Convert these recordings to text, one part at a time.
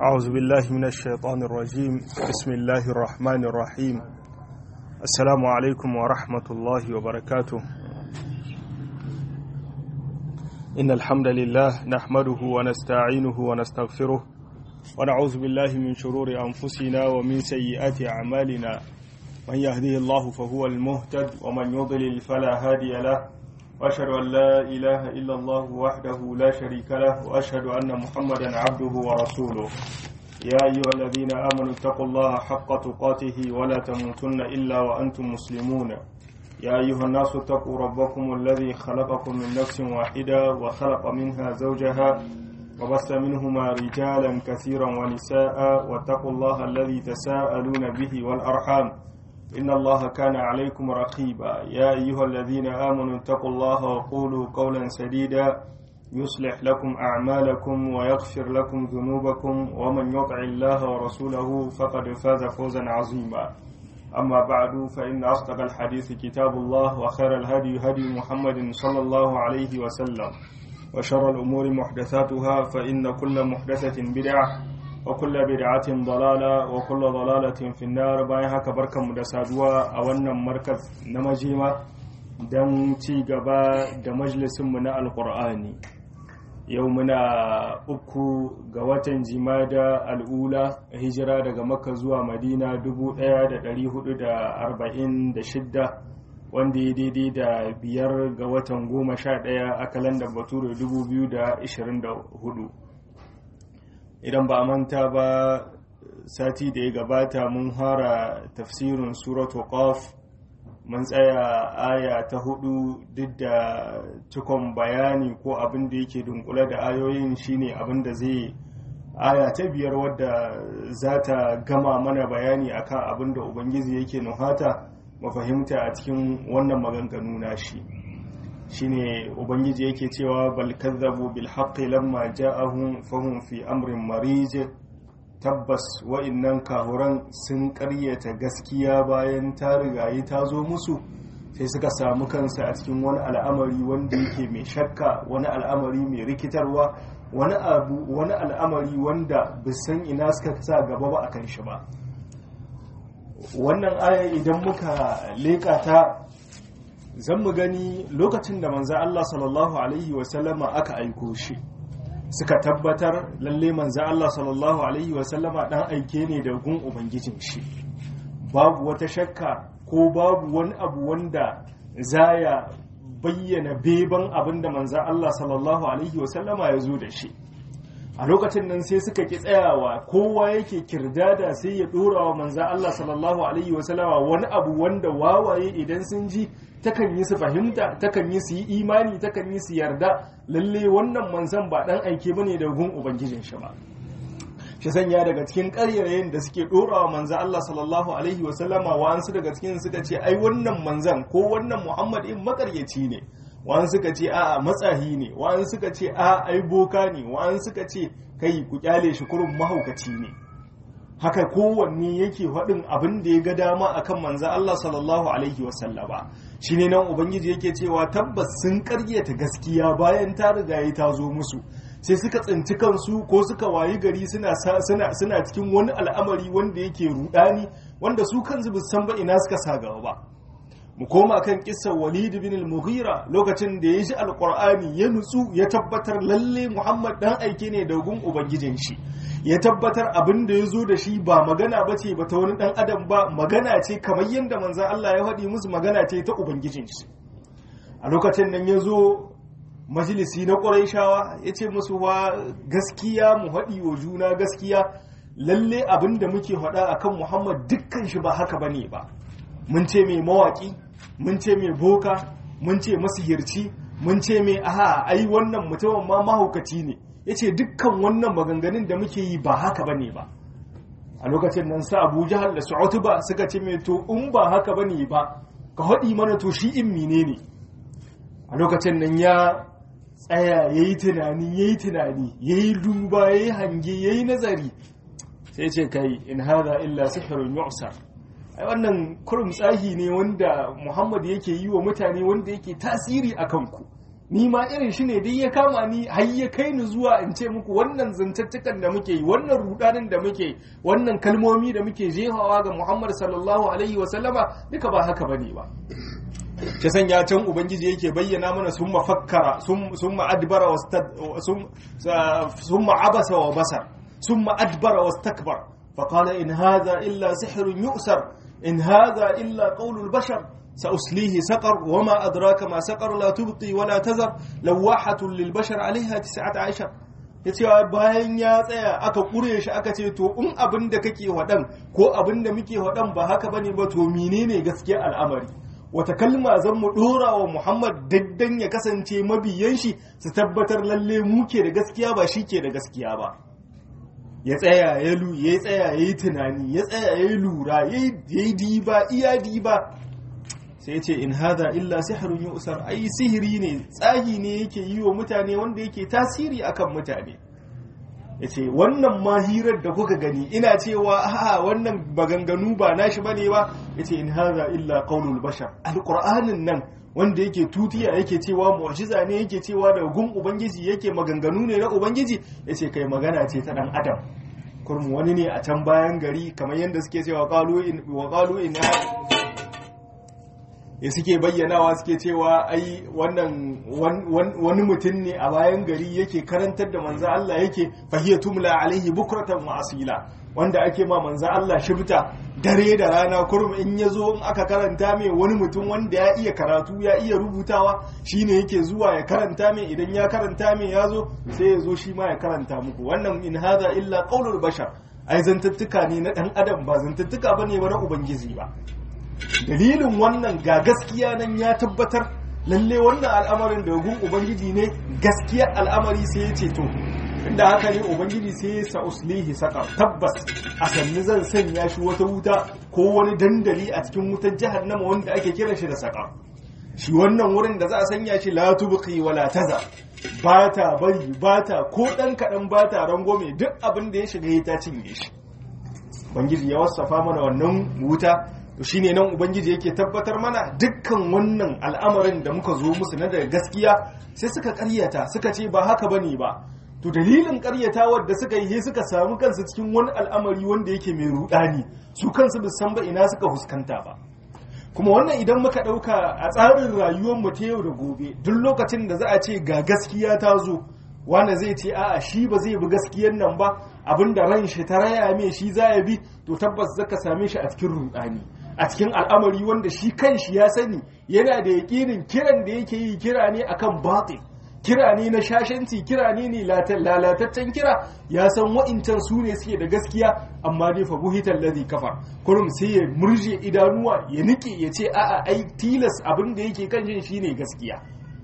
أعوذ بالله من الشيطان الرجيم بسم الله الرحمن الرحيم السلام عليكم ورحمة الله وبركاته إن الحمد لله نحمده ونستعينه ونستغفره ونعوذ بالله من شرور أنفسنا ومن سيئات أعمالنا من يهده الله فهو المهتد ومن يضلل فلا هادي له وأشهد أن لا إله إلا الله وحده لا شريك له وأشهد أن محمدا عبده ورسوله يا أيها الذين آمنوا اتقوا الله حق تقاته ولا تموتن إلا وأنتم مسلمون يا أيها الناس اتقوا ربكم الذي خلقكم من نفس واحدة وخلق منها زوجها وبث منهما رجالا كثيرا ونساء واتقوا الله الذي تساءلون به والأرحام إن الله كان عليكم رقيبا يا أيها الذين آمنوا اتقوا الله وقولوا قولا سديدا يصلح لكم أعمالكم ويغفر لكم ذنوبكم ومن يطع الله ورسوله فقد فاز فوزا عظيما أما بعد فإن أصدق الحديث كتاب الله وخير الهدي هدي محمد صلى الله عليه وسلم وشر الأمور محدثاتها فإن كل محدثة بدعة وكل بدعة ضلالة وكل ضلالة في النار bayan haka barkanmu da saduwa a wannan markaz na majima don ci gaba da majalisinmu na alkur'ani yau muna uku ga watan jimada al'ula hijira daga makka zuwa madina 1446 wanda ya daidai da biyar ga watan goma sha ɗaya a kalandar bature 2024 idan ba manta ba sati da ya gabata mun fara tafsirin suratu qaf mun tsaya aya ta hudu duk da cikon bayani ko abin da yake dunkule da ayoyin shine abin da zai aya ta biyar wadda za ta gama mana bayani akan abin da ubangiji yake nuhata mafahimta a cikin wannan maganganu na shi shine ubangiji yake cewa bal kazzabu bil haqqi lamma ja'ahum fahum fi amrin marij tabbas wa'innan kahuran sun karyata gaskiya bayan ta rigayi ta zo musu sai suka samu kansa a cikin wani al'amari wanda yake mai shakka wani al'amari mai rikitarwa wani abu wani al'amari wanda bisan ina suka sa gaba ba akan shi ba wannan aya idan muka leka ta zan mu gani lokacin da manzan Allah sallallahu Alaihi wasallama aka aiko shi suka tabbatar lalle manzan Allah sallallahu Alaihi wasallama dan aike ne da gun Ubangijin shi babu wata shakka ko babu wani abu wanda zaya bayyana beban abin da manzan Allah sallallahu Alaihi wasallama ya zo da shi a lokacin nan sai suka ki tsayawa kowa yake kirdada sai ya dora wa manzan Allah sallallahu Alaihi wasallama wani abu wanda wawaye idan sun ji takan yi su fahimta takan yi su yi imani takan yi su yarda lalle wannan manzan ba dan aike bane da gun ubangijin shi ba shi sanya daga cikin ƙaryarayen da suke ɗorawa manzan Allah sallallahu alaihi wasallama wa'ansu daga cikin suka ce ai wannan manzan ko wannan Muhammad in makaryaci ne wa'an suka ce a'a matsahi ne wa'an suka ce a ai boka ne wa'an suka ce kai ku kyale shi kurun mahaukaci ne haka kowanne yake faɗin abin da ya ga dama akan manzan Allah sallallahu alaihi wasallama shi ne nan ubangiji yake cewa tabbas sun karyata gaskiya bayan ta riga ta zo musu sai suka tsinci kansu ko suka wayi gari suna suna cikin wani al'amari wanda yake rudani wanda su kansu ba san ba ina suka sa gaba ba mu koma kan kissar Walid bin al-Mughira lokacin da ya ji alqur'ani ya nutsu ya tabbatar lalle Muhammad dan aike ne da gun ubangijin shi ya tabbatar abin da ya zo da shi ba magana ba ce ba ta wani ɗan adam ba magana ce kamar yadda manzan Allah ya faɗi musu magana ce ta ubangijin shi a lokacin nan ya zo majalisi na ƙwarai ya ce musu wa gaskiya mu haɗi wa juna gaskiya lalle abin da muke faɗa a kan muhammad dukkan shi ba haka ba ne ba mun ce mai mawaƙi mun ce mai boka mun ce masihirci mun ce mai aha ai wannan mutumin ma mahaukaci ne ya ce dukkan wannan maganganun da muke yi ba haka ba ne ba a lokacin nan sa abu jihar da su'utu ba suka ce mai to in ba haka ba ne ba ka haɗi mana to shi in mine ne a lokacin nan ya tsaya ya yi tunani ya yi tunani ya yi duba ya yi hange ya yi nazari sai ce kai in haza illa sihirin yu'sar ai wannan kurum tsahi ne wanda muhammad yake yi wa mutane wanda yake tasiri a kanku ni ma irin shi ne dai ya kama ni har ya kai ni zuwa in ce muku wannan zantattukan da muke yi wannan rudanin da muke yi wannan kalmomi da muke jefawa ga Muhammad sallallahu alaihi wa sallama duka ba haka bane ba ta sanya can ubangiji yake bayyana mana sun mafakkara sun ma'adbara sun ma'abasa wa basar sun ma'adbara wa stakbar faƙala in haza illa sihirin yusar in haza illa ƙaunul bashar سأسليه سقر وما أدراك ما سقر لا تبقي ولا تذر لواحة للبشر عليها تسعة عشر yace bayan ya tsaya aka kure shi aka ce to in abin da kake waɗan ko abin da muke waɗan ba haka bane ba to menene gaskiya al'amari wata kalma zan mu dora wa Muhammad daddan ya kasance mabiyan shi su tabbatar lalle mu ke da gaskiya ba shi ke da gaskiya ba ya tsaya ya lu ya tsaya yayi tunani ya tsaya yayi lura yayi diba iya diba sai ce in hada illa sihrun yusar ai sihiri ne tsagi ne yake yi wa mutane wanda yake tasiri akan mutane yace wannan mahirar da kuka gani ina cewa a'a wannan maganganu ba nashi bane ba yace in hada illa qaulul bashar alqur'anin nan wanda yake tutiya yake cewa mu'jiza ne yake cewa daga gun ubangiji yake maganganu ne na ubangiji yace kai magana ce ta dan adam kurmu wani ne a can bayan gari kamar yadda suke cewa qalu in wa qalu in ya suke bayyanawa suke cewa ai wannan wani mutum ne a bayan gari yake karantar da manzo Allah yake fahiyya tumla alaihi bukratan wa asila wanda ake ma manzo Allah shibta dare da rana kurum in ya zo in aka karanta mai wani mutum wanda ya iya karatu ya iya rubutawa shine yake zuwa ya karanta mai idan ya karanta mai ya zo sai ya zo shi ma ya karanta muku wannan in hada illa qaulul bashar ai zantattuka ne na dan adam ba zantattuka bane ba na ubangiji ba dalilin wannan ga gaskiya nan ya tabbatar lalle wannan al'amarin da gun ubangiji ne gaskiya al'amari sai ya ce to inda haka ne ubangiji sai ya sa uslihi saka tabbas a sannu zan sanya shi wata wuta ko wani dandali a cikin wutar jahannama wanda ake kiran shi da saka shi wannan wurin da za a sanya shi la tubqi wala taza ba ta bari ba ta ko dan kadan ba ta rangome duk abin da ya shiga ya ta cinye shi ubangiji ya wasafa mana wannan wuta to shine nan ubangiji yake tabbatar mana dukkan wannan al'amarin da muka zo musu na daga gaskiya sai suka karyata suka ce ba haka bane ba to dalilin karyatawar da suka yi suka samu kansu cikin wani al'amari wanda yake mai rudani su kansu ba san ba ina suka fuskanta ba kuma wannan idan muka dauka a tsarin rayuwar mu ta yau da gobe duk lokacin da za a ce ga gaskiya ta zo wanda zai ce a'a shi ba zai bi gaskiyar nan ba abinda ran shi ta raya mai shi za ya bi to tabbas zaka same shi a cikin rudani a cikin al'amari wanda shi kanshi ya sani yana da yaƙinin kiran da yake yi kira ne akan batil kira ne na shashanci kira ne ne lalataccen kira ya san wa'incan su ne suke da gaskiya amma dai fa buhitan ladhi kafar kurum sai ya murje idanuwa ya nike ya ce a'a ai tilas abin da yake kan shi shine gaskiya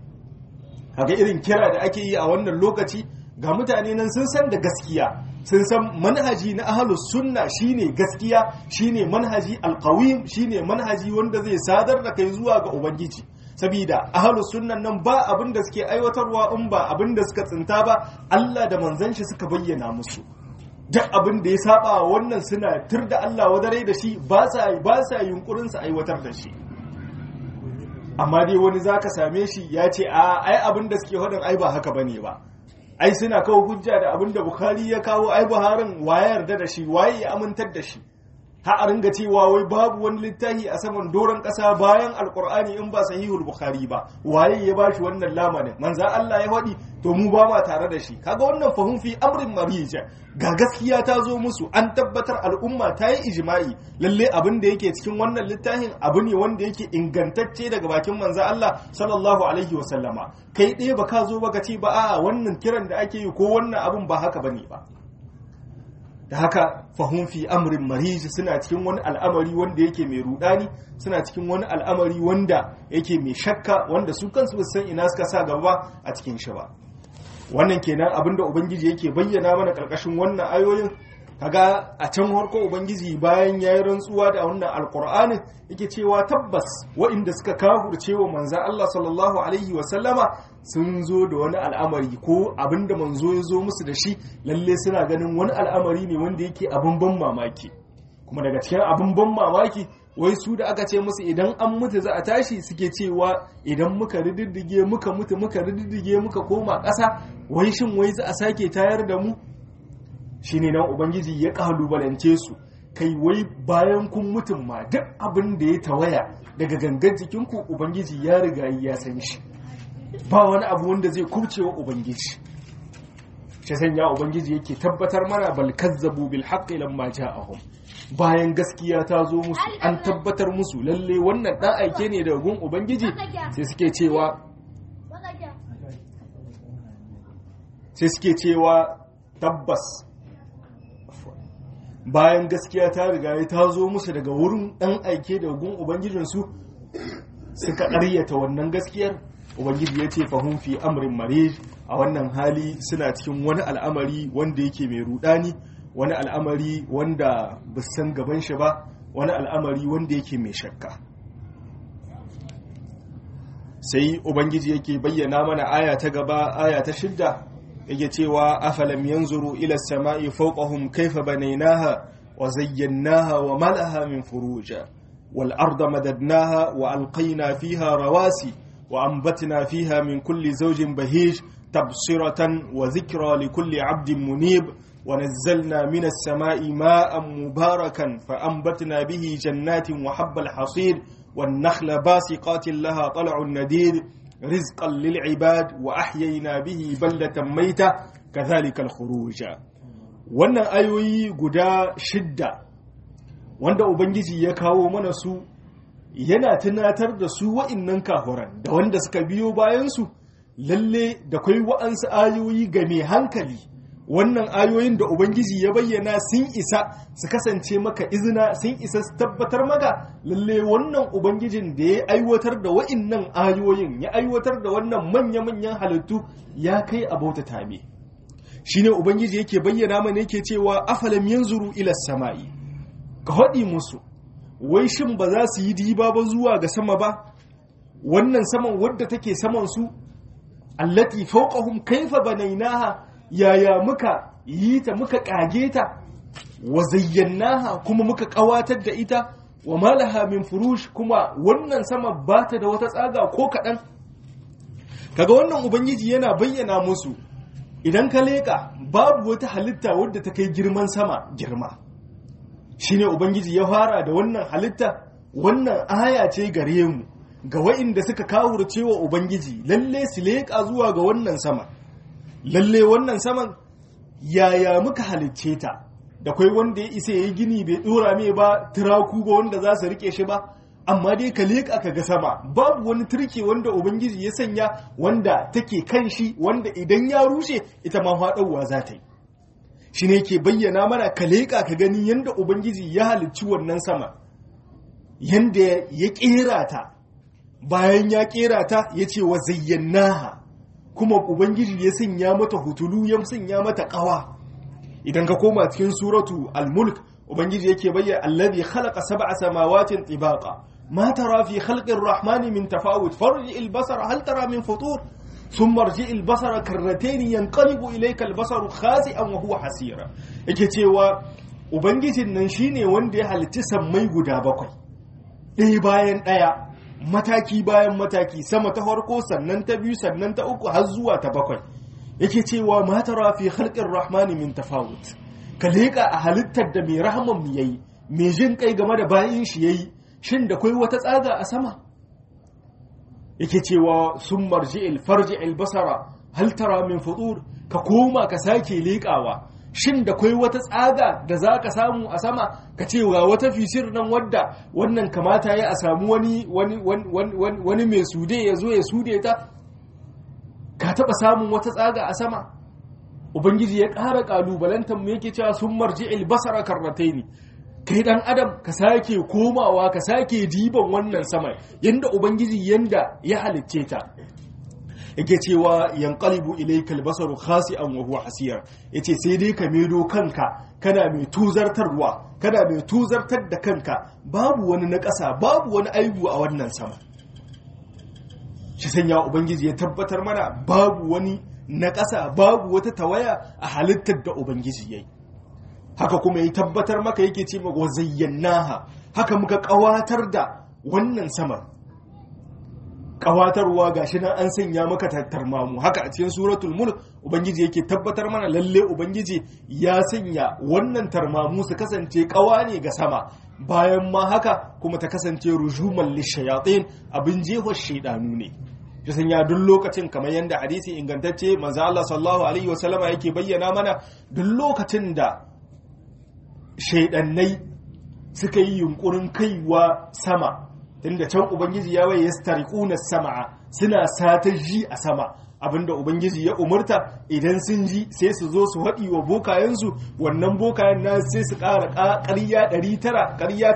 kaga irin kira da ake yi a wannan lokaci ga mutane nan sun san da gaskiya sun san manhaji na ahlus sunna shine gaskiya shine manhaji alqawim shine manhaji wanda zai sadar da kai zuwa ga ubangiji sabida ahlus sunnan nan ba abin da suke aiwatarwa in ba abin da suka tsinta ba Allah da manzon shi suka bayyana musu duk abin da ya saba wannan suna tur da Allah wadare da shi ba sa ba sa yunkurin su aiwatar da shi amma dai wani zaka same shi ya ce a ai abin da suke hadin ai ba haka bane ba ai suna kawo hujja da abin da bukhari ya kawo ai buharin waye yarda da shi waye ya amintar da shi ha a ringa cewa wai babu wani littafi a saman doron ƙasa bayan alkur'ani in ba sahihul bukhari ba waye ya bashi wannan lamarin manza Allah ya faɗi to mu ba ma tare da shi kaga wannan fahim fi amrin marija ga gaskiya ta zo musu an tabbatar al'umma ta yi ijma'i lalle abin da yake cikin wannan littafin abu ne wanda yake ingantacce daga bakin manza Allah sallallahu alaihi wa sallama kai ɗaya ba ka zo ba ka ce ba a'a wannan kiran da ake yi ko wannan abin ba haka bane ba da haka fahun fi amrin mariji suna cikin wani al'amari wanda yake mai rudani suna cikin wani al'amari wanda yake mai shakka wanda su kansu ba san ina suka sa gaba a cikin shi ba wannan kenan abinda ubangiji yake bayyana mana karkashin wannan ayoyin kaga a can harko ubangiji bayan ya yi rantsuwa da wannan alkur'ani yake cewa tabbas waɗanda suka kafurce wa manzan Allah sallallahu alaihi wasallama sun zo da wani al'amari ko abinda manzo ya zo musu da shi lalle suna ganin wani al'amari ne wanda yake abin ban mamaki kuma daga cikin abin ban mamaki wai su da aka ce musu idan an mutu za a tashi suke cewa idan muka rididdige muka mutu muka rididdige muka koma ƙasa wai shin wai za a sake tayar da mu shine nan ubangiji ya kalubalance su kai wai bayan kun mutum ma duk abin da ya tawaya daga gangan jikinku ubangiji ya riga ya san shi ba wani abu wanda zai kubce wa ubangiji shi sanya ubangiji yake tabbatar mana bal kazzabu bil haqqi lamma ja'ahum bayan gaskiya ta zo musu an tabbatar musu lalle wannan dan aike ne daga gun ubangiji sai suke cewa sai suke cewa tabbas bayan gaskiya ta riga ta zo musu daga wurin dan aike daga gun ubangijinsu suka ƙaryata wannan gaskiyar ubangiji ya ce fahim fi amrin mare a wannan hali suna cikin wani al'amari wanda yake mai rudani wani al'amari wanda san gaban shi ba wani al'amari wanda yake mai shakka sai ubangiji yake bayyana mana aya ta gaba aya ta shidda yake cewa afalam yanzuru ila samai fawqahum kayfa banaynaha wa zayyanaha wa malaha min furuja wal arda madadnaha wa alqayna fiha rawasi wa anbatna fiha min kulli zawjin bahij تبصرة وذكرى لكل عبد منيب ونزلنا من السماء ماء مباركا فأنبتنا به جنات وحب الحصيد والنخل باسقات لها طلع نديد رزقا للعباد وأحيينا به بلدة ميتة كذلك الخروج wannan ayoyi guda shidda wanda ubangiji ya kawo mana su yana tunatar da su wa'innan kafuran da wanda suka biyo bayansu lalle da kwai wa'ansu ayoyi ga mai hankali wannan ayoyin da ubangiji ya bayyana sun isa su kasance maka izina sun isa su tabbatar maka lalle wannan ubangijin da ya aiwatar da wa'innan ayoyin ya aiwatar da wannan manya-manyan halittu ya kai a bauta tame shine ubangiji yake bayyana mana yake cewa afalam yanzuru ila sama'i ka haɗi musu wai shin ba za su yi diba ba zuwa ga sama ba wannan saman wadda take saman su allati fawqahum kaifa banaynaha yaya muka yi ta muka kage ta wa zayyanaha kuma muka kawatar da ita wa malaha min furush kuma wannan sama ba ta da wata tsaga ko kaɗan kaga wannan ubangiji yana bayyana musu idan ka leƙa babu wata halitta wadda ta kai girman sama girma shine ubangiji ya fara da wannan halitta wannan aya ce gare mu ga wa'inda suka kawurce wa ubangiji lalle su leƙa zuwa ga wannan sama lalle wannan saman yaya muka halicce ta da kwai wanda ya isa ya yi gini bai dora mai ba turaku ba wanda za su rike shi ba amma dai ka leƙa ka ga sama babu wani turke wanda ubangiji ya sanya wanda take kan shi wanda idan ya rushe ita ma faɗauwa za ta yi shi ne ke bayyana mana ka leƙa ka gani yadda ubangiji ya halicci wannan sama yadda ya ƙera ta bayan ya ƙera ta ya ce wa zayyanaha kuma ubangiji ya sanya mata hutulu ya sanya mata ƙawa idan ka koma cikin suratu al-mulk ubangiji yake bayyana alladhi khalaqa sab'a samawatin tibaqa ma tara fi khalqi ar-rahmani min tafawut farji al-basara hal tara min futur thumma arji al-basara karratayn yanqalibu ilayka al-basaru khasi'an wa huwa hasira yake cewa ubangijin nan shine wanda ya halitta sammai guda bakwai ɗaya bayan ɗaya mataki bayan mataki sama ta farko sannan ta biyu sannan ta uku har zuwa ta bakwai yake cewa ma tara fi khalqir rahmani min tafawut ka leka a halittar da mai rahman mu yayi mai jin kai game da bayin shi yayi shin da kai wata tsaga a sama yake cewa sun marji'il farji'il basara hal tara min futur ka koma ka sake lekawa shin da kwai wata tsaga da za ka samu a sama ka ce ga wata fisir nan wadda wannan kamata ya a samu wani wani mai sude ya zo ya sude ta ka taba samun wata tsaga a sama ubangiji ya ƙara ƙalubalantar mu yake cewa sun marji albasara karnatai kai dan adam ka sake komawa ka sake diban wannan sama yanda ubangiji yanda ya halicce ta yake cewa yanqalibu ilayka albasaru khasi'an wa huwa hasir yace sai dai ka medo kanka kana mai tuzartarwa kana mai tuzartar da kanka babu wani na ƙasa babu wani aibu a wannan sama shi sanya ubangiji ya tabbatar mana babu wani na ƙasa babu wata tawaya a halittar da ubangiji yayi haka kuma ya tabbatar maka yake ce wa zayyanaha haka muka kawatar da wannan saman kawatarwa gashi nan an sanya maka tattarmamu haka a cikin suratul mulk ubangiji yake tabbatar mana lalle ubangiji ya sanya wannan tarmamu su kasance kawa ne ga sama bayan ma haka kuma ta kasance rujuman lishayatin abin jehwa shaidanu ne ya sanya duk lokacin kamar yadda hadisi ingantacce manzo Allah sallallahu alaihi wasallama yake bayyana mana duk lokacin da shaidannai suka yi yunkurin kaiwa sama tunda can ubangiji ya waye yastariquna sam'a suna sata ji a sama abinda ubangiji ya umurta idan sun ji sai su zo su haɗi wa bokayensu wannan bokayen na sai su ƙara ƙarya 900 ƙarya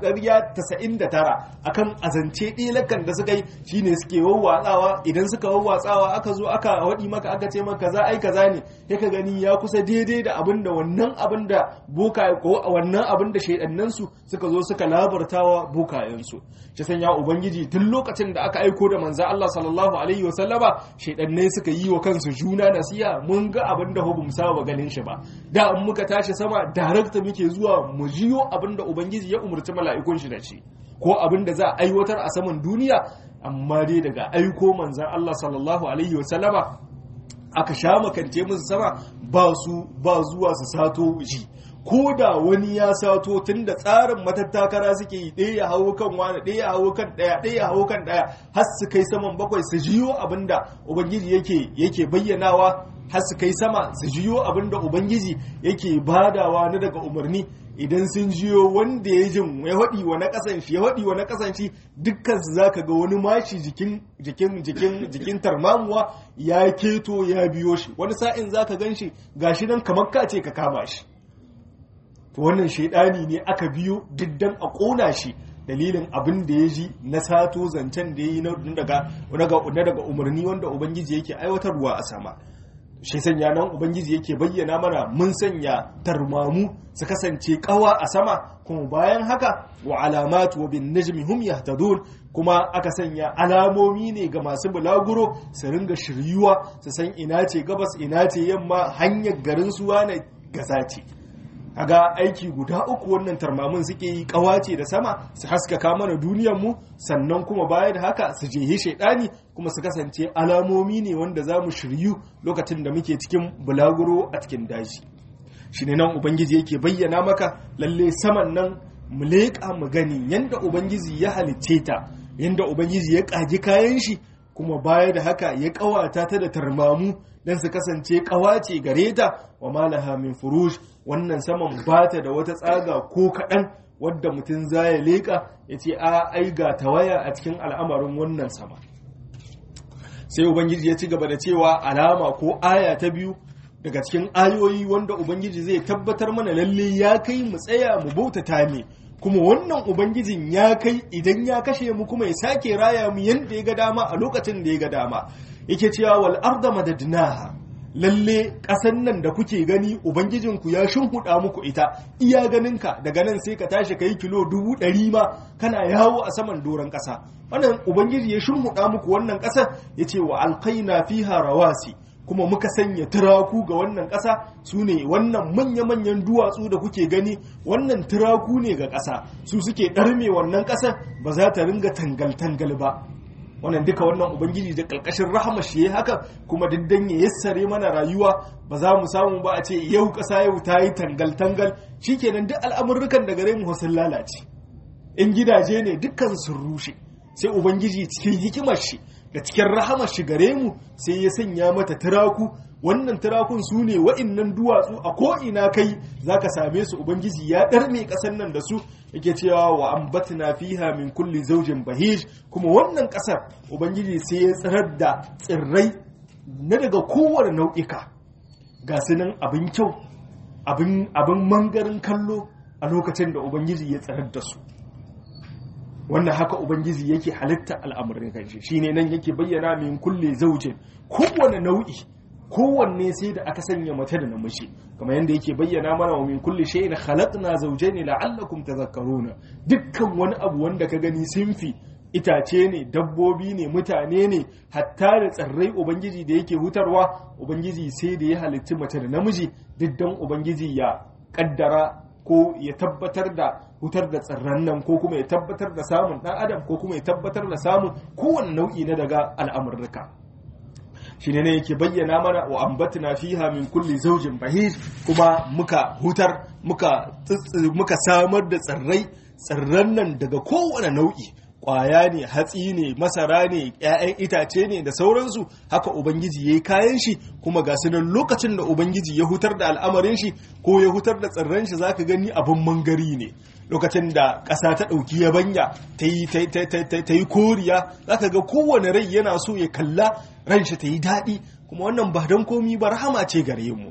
99 akan azance ɗelakan da suka yi shine suke wawwatsawa idan suka wawwatsawa aka zo aka haɗi maka aka ce maka za ai kaza ne ya ka gani ya kusa daidai da abinda wannan abinda bokaye ko wannan abinda shaidannansu suka zo suka labartawa bokayensu shi sanya ubangiji tun lokacin da aka aiko da manzo Allah sallallahu alaihi wasallama shaidannai suka yi wa kansu juna nasiya mun ga abin da hubum saba ganin shi ba da in muka tashi sama darakta muke zuwa mu jiyo abin da ubangiji ya umarci mala'ikun shi da shi ko abin da za a aiwatar a saman duniya amma dai daga aiko manzan Allah sallallahu alaihi wasallama aka sha makance musu sama ba su ba zuwa su sato ji ko da wani ya sato tun da tsarin matattakara suke yi ɗaya ya hawo kan wani ɗaya ya hawo kan ɗaya ɗaya ya hawo kan ɗaya har su kai saman bakwai su jiyo abinda ubangiji yake yake bayyanawa har su kai sama su jiyo abinda ubangiji yake badawa na daga umarni idan sun jiyo wanda ya jin ya haɗi wa na ƙasan shi ya haɗi wa na ƙasan shi dukkan su zaka ga wani mashi jikin jikin jikin jikin tarmamuwa ya keto ya biyo shi wani sa'in zaka gan shi gashi nan kamar ka ce ka kama shi to wannan shaidani ne aka biyo diddan a ƙona shi dalilin abin da ya ji na sato zancen da ya yi na daga umarni wanda ubangiji yake aiwatarwa a sama shi sanya nan ubangiji yake bayyana mana mun sanya tarmamu su kasance kawa a sama kuma bayan haka wa alamatu wa bin najmi hum yahtadun kuma aka sanya alamomi ne ga masu bulaguro su ringa shiryuwa su san ina ce gabas ina ce yamma hanyar garin suwa na gaza ce kaga aiki guda uku wannan tarmamin suke yi kawace da sama su haskaka mana duniyar mu sannan kuma baya da haka su jehi shaidani kuma su kasance alamomi ne wanda za mu shiryu lokacin da muke cikin bulaguro a cikin daji shi ne nan ubangiji yake bayyana maka lalle saman nan mu leƙa mu gani yanda ubangiji ya halicce ta yanda ubangiji ya ƙaji kayan shi kuma baya da haka ya ƙawata ta da tarmamu don su kasance ƙawace gare ta wa malaha min furush wannan saman ba ta da wata tsaga ko kaɗan wadda mutum za ya leƙa ya ce a ai ga tawaya a cikin al'amarin wannan sama sai ubangiji ya ci gaba da cewa alama ko aya ta biyu daga cikin ayoyi wanda ubangiji zai tabbatar mana lalle ya kai mu tsaya mu bautata ne kuma wannan ubangijin ya kai idan ya kashe mu kuma ya sake raya mu yadda ya ga dama a lokacin da ya ga dama yake cewa wal arda madadnaha lalle ƙasan nan da kuke gani ubangijinku ya shimhuda muku ita iya ganinka daga nan sai ka tashi ka yi kilo dubu ɗari ma kana yawo a saman doron ƙasa wannan ubangiji ya shimhuda muku wannan ƙasa ya ce wa alkaina fiha rawasi kuma muka sanya turaku ga wannan ƙasa su ne wannan manya-manyan duwatsu da kuke gani wannan turaku ne ga ƙasa su suke ɗarme wannan ƙasa ba za ta ringa tangal-tangal ba wannan duka wannan ubangiji da ƙarƙashin rahama shi ya haka kuma diddan ya yassare mana rayuwa ba za mu samu ba a ce yau ƙasa yau ta yi tangal-tangal shikenan duk al'amurrukan da gare mu sun lalace in gidaje ne dukkan sun rushe sai ubangiji cikin hikimar shi da cikin rahamar shi gare mu sai ya sanya mata turaku wannan turakun su ne wa'innan duwatsu a ko'ina kai za ka same su ubangiji ya ɗarme ƙasar nan da su yake cewa wa ambatna fiha min kulli zaujin bahij kuma wannan ƙasar ubangiji sai ya tsirar da tsirrai na daga kowane nau'ika ga su nan abin kyau abin mangarin kallo a lokacin da ubangiji ya tsirar da su wannan haka ubangiji yake halitta al'amuran kanshi shine nan yake bayyana min kulle zaujin kowane nau'i kowanne sai da aka sanya mace da namiji kamar yadda yake bayyana mana wa min kulli shay'in khalaqna zawjayn la'allakum tadhakkaruna dukkan wani abu wanda ka gani sinfi itace ne dabbobi ne mutane ne hatta da tsirrai ubangiji da yake hutarwa ubangiji sai da ya halitti mace da namiji diddan ubangiji ya kaddara ko ya tabbatar da hutar da tsirran nan ko kuma ya tabbatar da samun dan adam ko kuma ya tabbatar da samun kowane nau'i na daga al'amurruka shi ne yake bayyana mana wa ambatna fiha min kulli zaujin bahij kuma muka hutar muka muka samar da tsirrai tsirran nan daga kowane nau'i kwaya ne hatsi ne masara ne 'ya'yan itace ne da sauransu haka ubangiji ya yi kayan shi kuma ga su nan lokacin da ubangiji ya hutar da al'amarin shi ko ya hutar da tsirran shi zaka gani abin mangari ne lokacin da ƙasa ta ɗauki yabanya ta yi koriya zaka ga kowane rai yana so ya kalla ran shi ta yi daɗi kuma wannan ba don komi ba rahama ce gare mu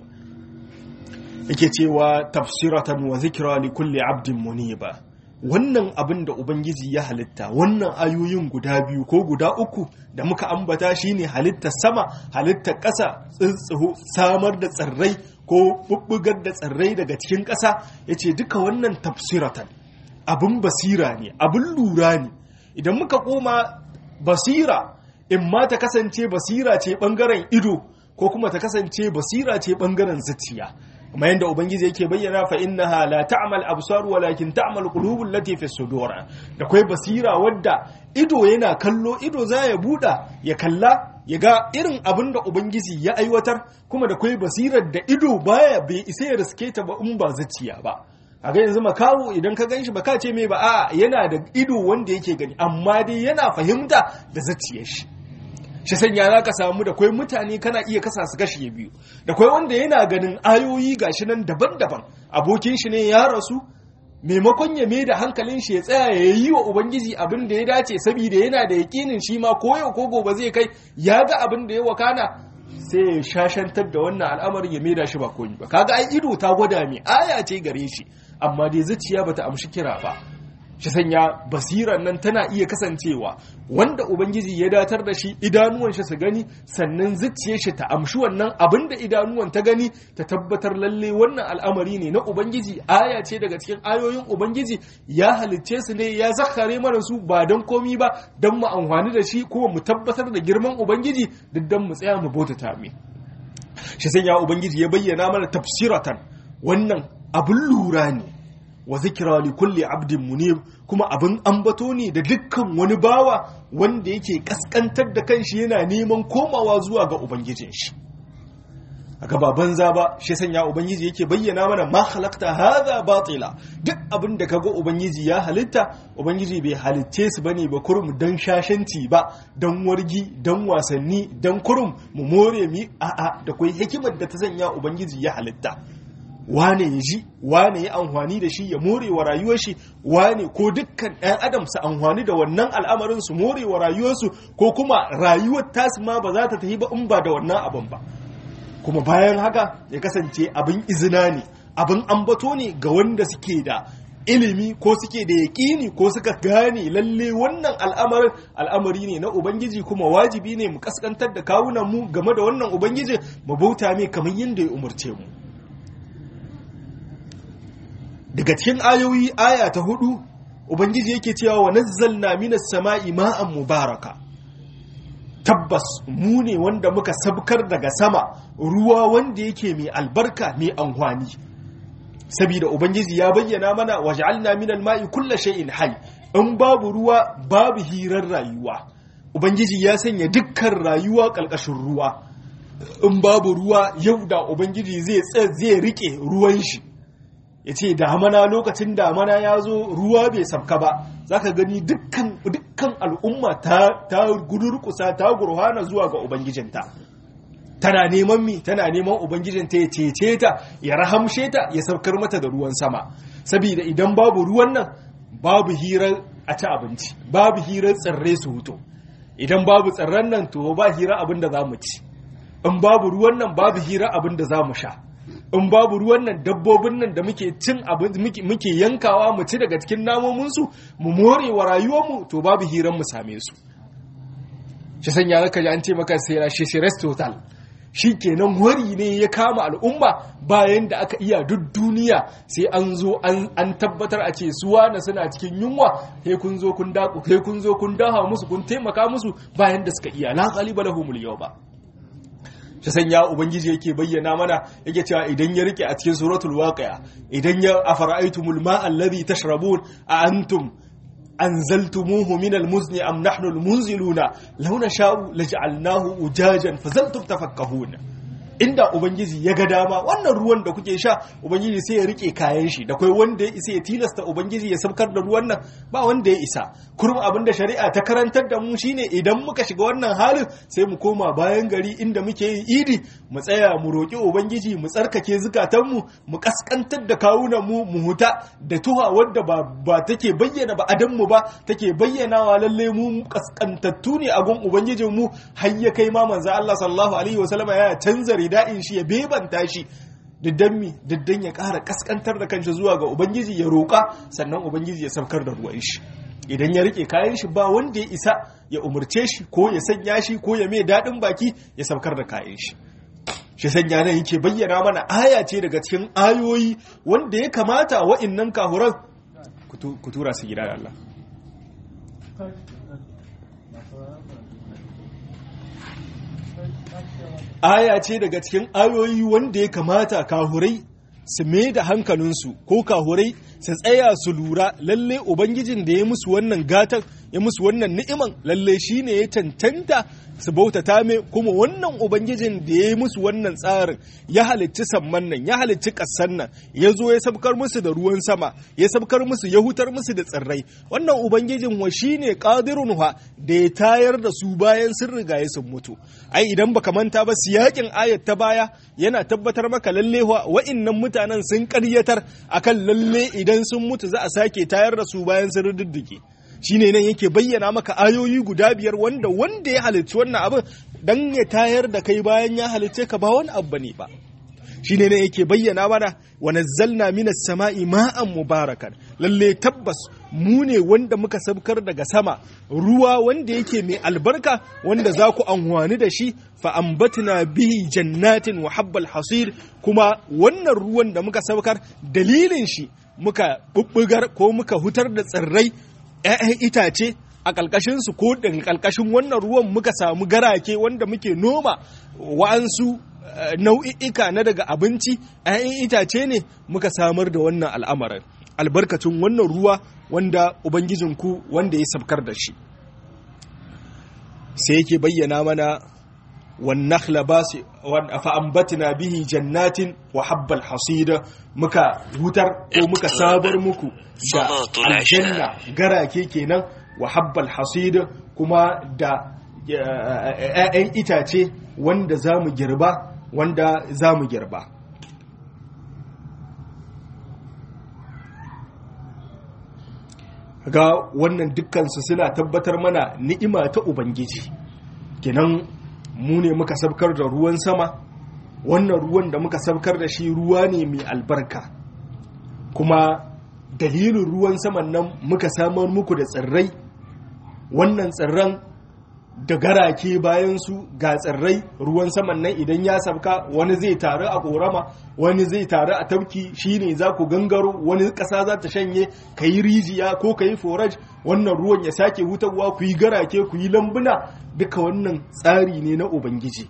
yake cewa tafsiratan wa zikra li kulli abdin muniba wannan abin da Ubangiji ya halitta wannan ayoyin guda biyu ko guda uku da muka ambata shine halittar sama halittar ƙasa tsintsiho samar da tsirrai ko bubbugar da tsirrai daga cikin ƙasa ya ce duka wannan tafsiratan abin basira ne abin lura ne idan muka koma basira in ma ta kasance basira ce ɓangaren ido ko kuma ta kasance basira ce ɓangaren zuciya kuma yadda ubangiji yake bayyana fa innaha la ta'mal absar walakin ta'mal qulubul lati fi sudur da kai basira wadda ido yana kallo ido za ya buda ya kalla ya ga irin abin da ubangiji ya aiwatar kuma da kai basirar da ido baya bai isa ya riske ta ba in ba zuciya ba a ga yanzu makawo idan ka ganshi ba ka ce mai ba a yana da ido wanda yake gani amma dai yana fahimta da zuciyar shi shi sanya za ka samu da kwai mutane kana iya kasa su gashi biyu da kwai wanda yana ganin ayoyi gashi nan daban-daban abokin shi ne ya rasu maimakon ya mai da hankalin shi ya tsaya ya yi wa ubangiji abin da ya dace saboda yana da yakinin shi ma ko yau ko gobe zai kai ya ga abin da ya wakana sai ya shashantar da wannan al'amarin ya mai da shi ba koyi ba kaga ai ido ta gwada mai aya ce gare shi amma dai zuciya bata amshi kira ba shi sanya basiran nan tana iya kasancewa wanda ubangiji ya datar da shi idanuwan shi su gani sannan zuciyar shi ta amshi wannan abin da idanuwan ta gani ta tabbatar lalle wannan al'amari ne na ubangiji aya ce daga cikin ayoyin ubangiji ya halicce su ne ya zakare mana su ba don komi ba don mu amfani da shi kuma mu tabbatar da girman ubangiji duk don mu tsaya mu bautata mai shi sanya ubangiji ya bayyana mana tafsiratan wannan abin lura ne wa zikira li kulli abdin munib kuma abin ambato ne da dukkan wani bawa wanda yake kaskantar da kanshi yana neman komawa zuwa ga ubangijin shi aka ba banza ba shi sanya ubangiji yake bayyana mana ma halakta hadha batila duk abin da kaga ubangiji ya halitta ubangiji bai halitce su bane ba kurum dan shashanci ba dan wargi dan wasanni dan kurum mu more mi a'a da kai hikimar da ta sanya ubangiji ya halitta wane ya ji wane ya amfani da shi ya more wa rayuwar shi wane ko dukkan ɗan adam su amfani da wannan al'amarin su more wa rayuwarsu ko kuma rayuwar tasu ma ba za ta tafi ba in ba da wannan abin ba kuma bayan haka ya kasance abin izina ne abin ambato ne ga wanda suke da ilimi ko suke da yaƙini ko suka gane lalle wannan al'amarin al'amari ne na ubangiji kuma wajibi ne mu kaskantar da kawunan mu game da wannan ubangiji mu bauta mai kamar yadda ya umarce mu daga cikin ayoyi aya ta hudu ubangiji yake cewa wa nazzalna minas sama'i ma'an mubaraka tabbas mu ne wanda muka sabkar daga sama ruwa wanda yake mai albarka mai anhwani saboda ubangiji ya bayyana mana waj'alna minal ma'i kulli shay'in hayy in babu ruwa babu hirar rayuwa ubangiji ya sanya dukkan rayuwa kalkashin ruwa in babu ruwa yau da ubangiji zai zai rike ruwan shi ya ce damana lokacin damana ya zo ruwa bai sabka ba za ka gani dukkan al'umma ta gudurkusa ta gurhana zuwa ga ubangijinta tana neman mi tana neman ubangijinta ya cece ta ya rahamshe ta ya saukar mata da ruwan sama saboda idan babu ruwan nan babu hirar a ci abinci babu hirar tsirrai su hutu idan babu tsirran nan to ba hira abin da za mu ci in babu ruwan nan babu hira abin da za mu sha in babu ruwan nan dabbobin nan da muke cin abin muke yankawa mu ci daga cikin namominsu mu more wa rayuwarmu to babu hiran mu same su shi sanya zaka ji an ce maka sai shi shi total shi kenan wari ne ya kama al'umma bayan da aka iya duk duniya sai an zo an tabbatar a ce suwa na suna cikin yunwa sai kun zo kun daku sai kun zo kun daha musu kun taimaka musu bayan da suka iya la ghaliba lahumul yawma shi sanya ubangiji yake bayyana mana yake cewa idan ya rike a cikin suratul waqi'a idan ya afara'aytumul ma'a alladhi tashrabun a antum anzaltumuhu min almuzni am nahnu almunziluna law nasha'u laj'alnahu ujajan fazaltum tafakkahun inda ubangiji ya ga dama wannan ruwan da kuke sha ubangiji sai ya rike kayan shi da kai wanda ya isa ya tilasta ubangiji ya sabkar da ruwan nan ba wanda ya isa kurum abinda shari'a ta karantar da mu shine idan muka shiga wannan halin sai mu koma bayan gari inda muke yin idi mu tsaya mu roki ubangiji mu tsarkake zukatan mu mu kaskantar da kawunan mu mu huta da tuha wadda ba ba take bayyana ba adan mu ba take bayyanawa lalle mu kaskantattu ne a gun ubangijin mu har ya kai ma manzo Allah sallallahu alaihi wasallam ya canza rida'in shi ya bebanta shi diddan mi diddan ya ƙara kaskantar da kanshi zuwa ga ubangiji ya roƙa sannan ubangiji ya saukar da ruwan shi idan ya rike kayan shi ba wanda ya isa ya umarce shi ko ya sanya shi ko ya mai daɗin baki ya saukar da kayan shi shi sanya nan yake bayyana mana aya ce daga cikin ayoyi wanda ya kamata wa'innan kahuran ku tura su gida da Allah aya ce daga cikin ayoyi wanda ya kamata kahurai su mai da hankalinsu ko kahurai su tsaya su lura lalle ubangijin da ya musu wannan gatan ya musu wannan ni'iman lalle shine ya cancanta su bautata mai kuma wannan ubangijin da ya musu wannan tsarin ya halicci samman nan ya halicci ƙasan nan ya zo ya sabkar musu da ruwan sama ya sabkar musu ya hutar musu da tsirrai wannan ubangijin wa shine qadirun wa da ya tayar da su bayan sun riga ya sun mutu ai idan baka manta ba siyakin ayat ta baya yana tabbatar maka lalle wa wa'innan mutanen sun ƙaryatar akan lalle idan sun mutu za a sake tayar da su bayan sun riddige shine nan yake bayyana maka ayoyi guda biyar wanda wanda ya halicci wannan abin dan ya tayar da kai bayan ya halicce ka ba wani abu ne ba shine nan yake bayyana mana wa nazzalna minas sama'i ma'an mubarakan lalle tabbas mu ne wanda muka sabkar daga sama ruwa wanda yake mai albarka wanda za ku anwani da shi fa ambatna bihi jannatin wa habbal hasir kuma wannan ruwan da muka sabkar dalilin shi muka bubbugar ko muka hutar da tsirrai 'ya'yan itace a ƙalƙashinsu ko daga ƙalƙashin wannan ruwan muka samu garake wanda muke noma wa'ansu nau'i'ika na daga abinci 'ya'yan itace ne muka samar da wannan al'amarin albarkacin wannan ruwa wanda ubangijinku wanda ya sabkar da shi sai yake bayyana mana والنخل باس فأنبتنا به جنات وحب الحصيد muka wutar ko muka sabar muku da aljanna garake kenan wa habbal hasid kuma da ‘ya'yan itace wanda za mu girba wanda za mu girba ga wannan dukkansu suna tabbatar mana ni'ima ta ubangiji kenan mu ne muka sabkar da ruwan sama wannan ruwan da muka sabkar da shi ruwa ne mai albarka kuma dalilin ruwan saman nan muka samar muku da tsirrai wannan tsirran da garake bayan su ga tsirrai ruwan saman nan idan ya sabka wani zai taru a korama wani zai taru a tafki shine za ku gangaro wani ƙasa za ta shanye ka yi rijiya ko ka yi forage wannan ruwan ya sake hutarwa ku yi garake ku yi lambuna duka wannan tsari ne na ubangiji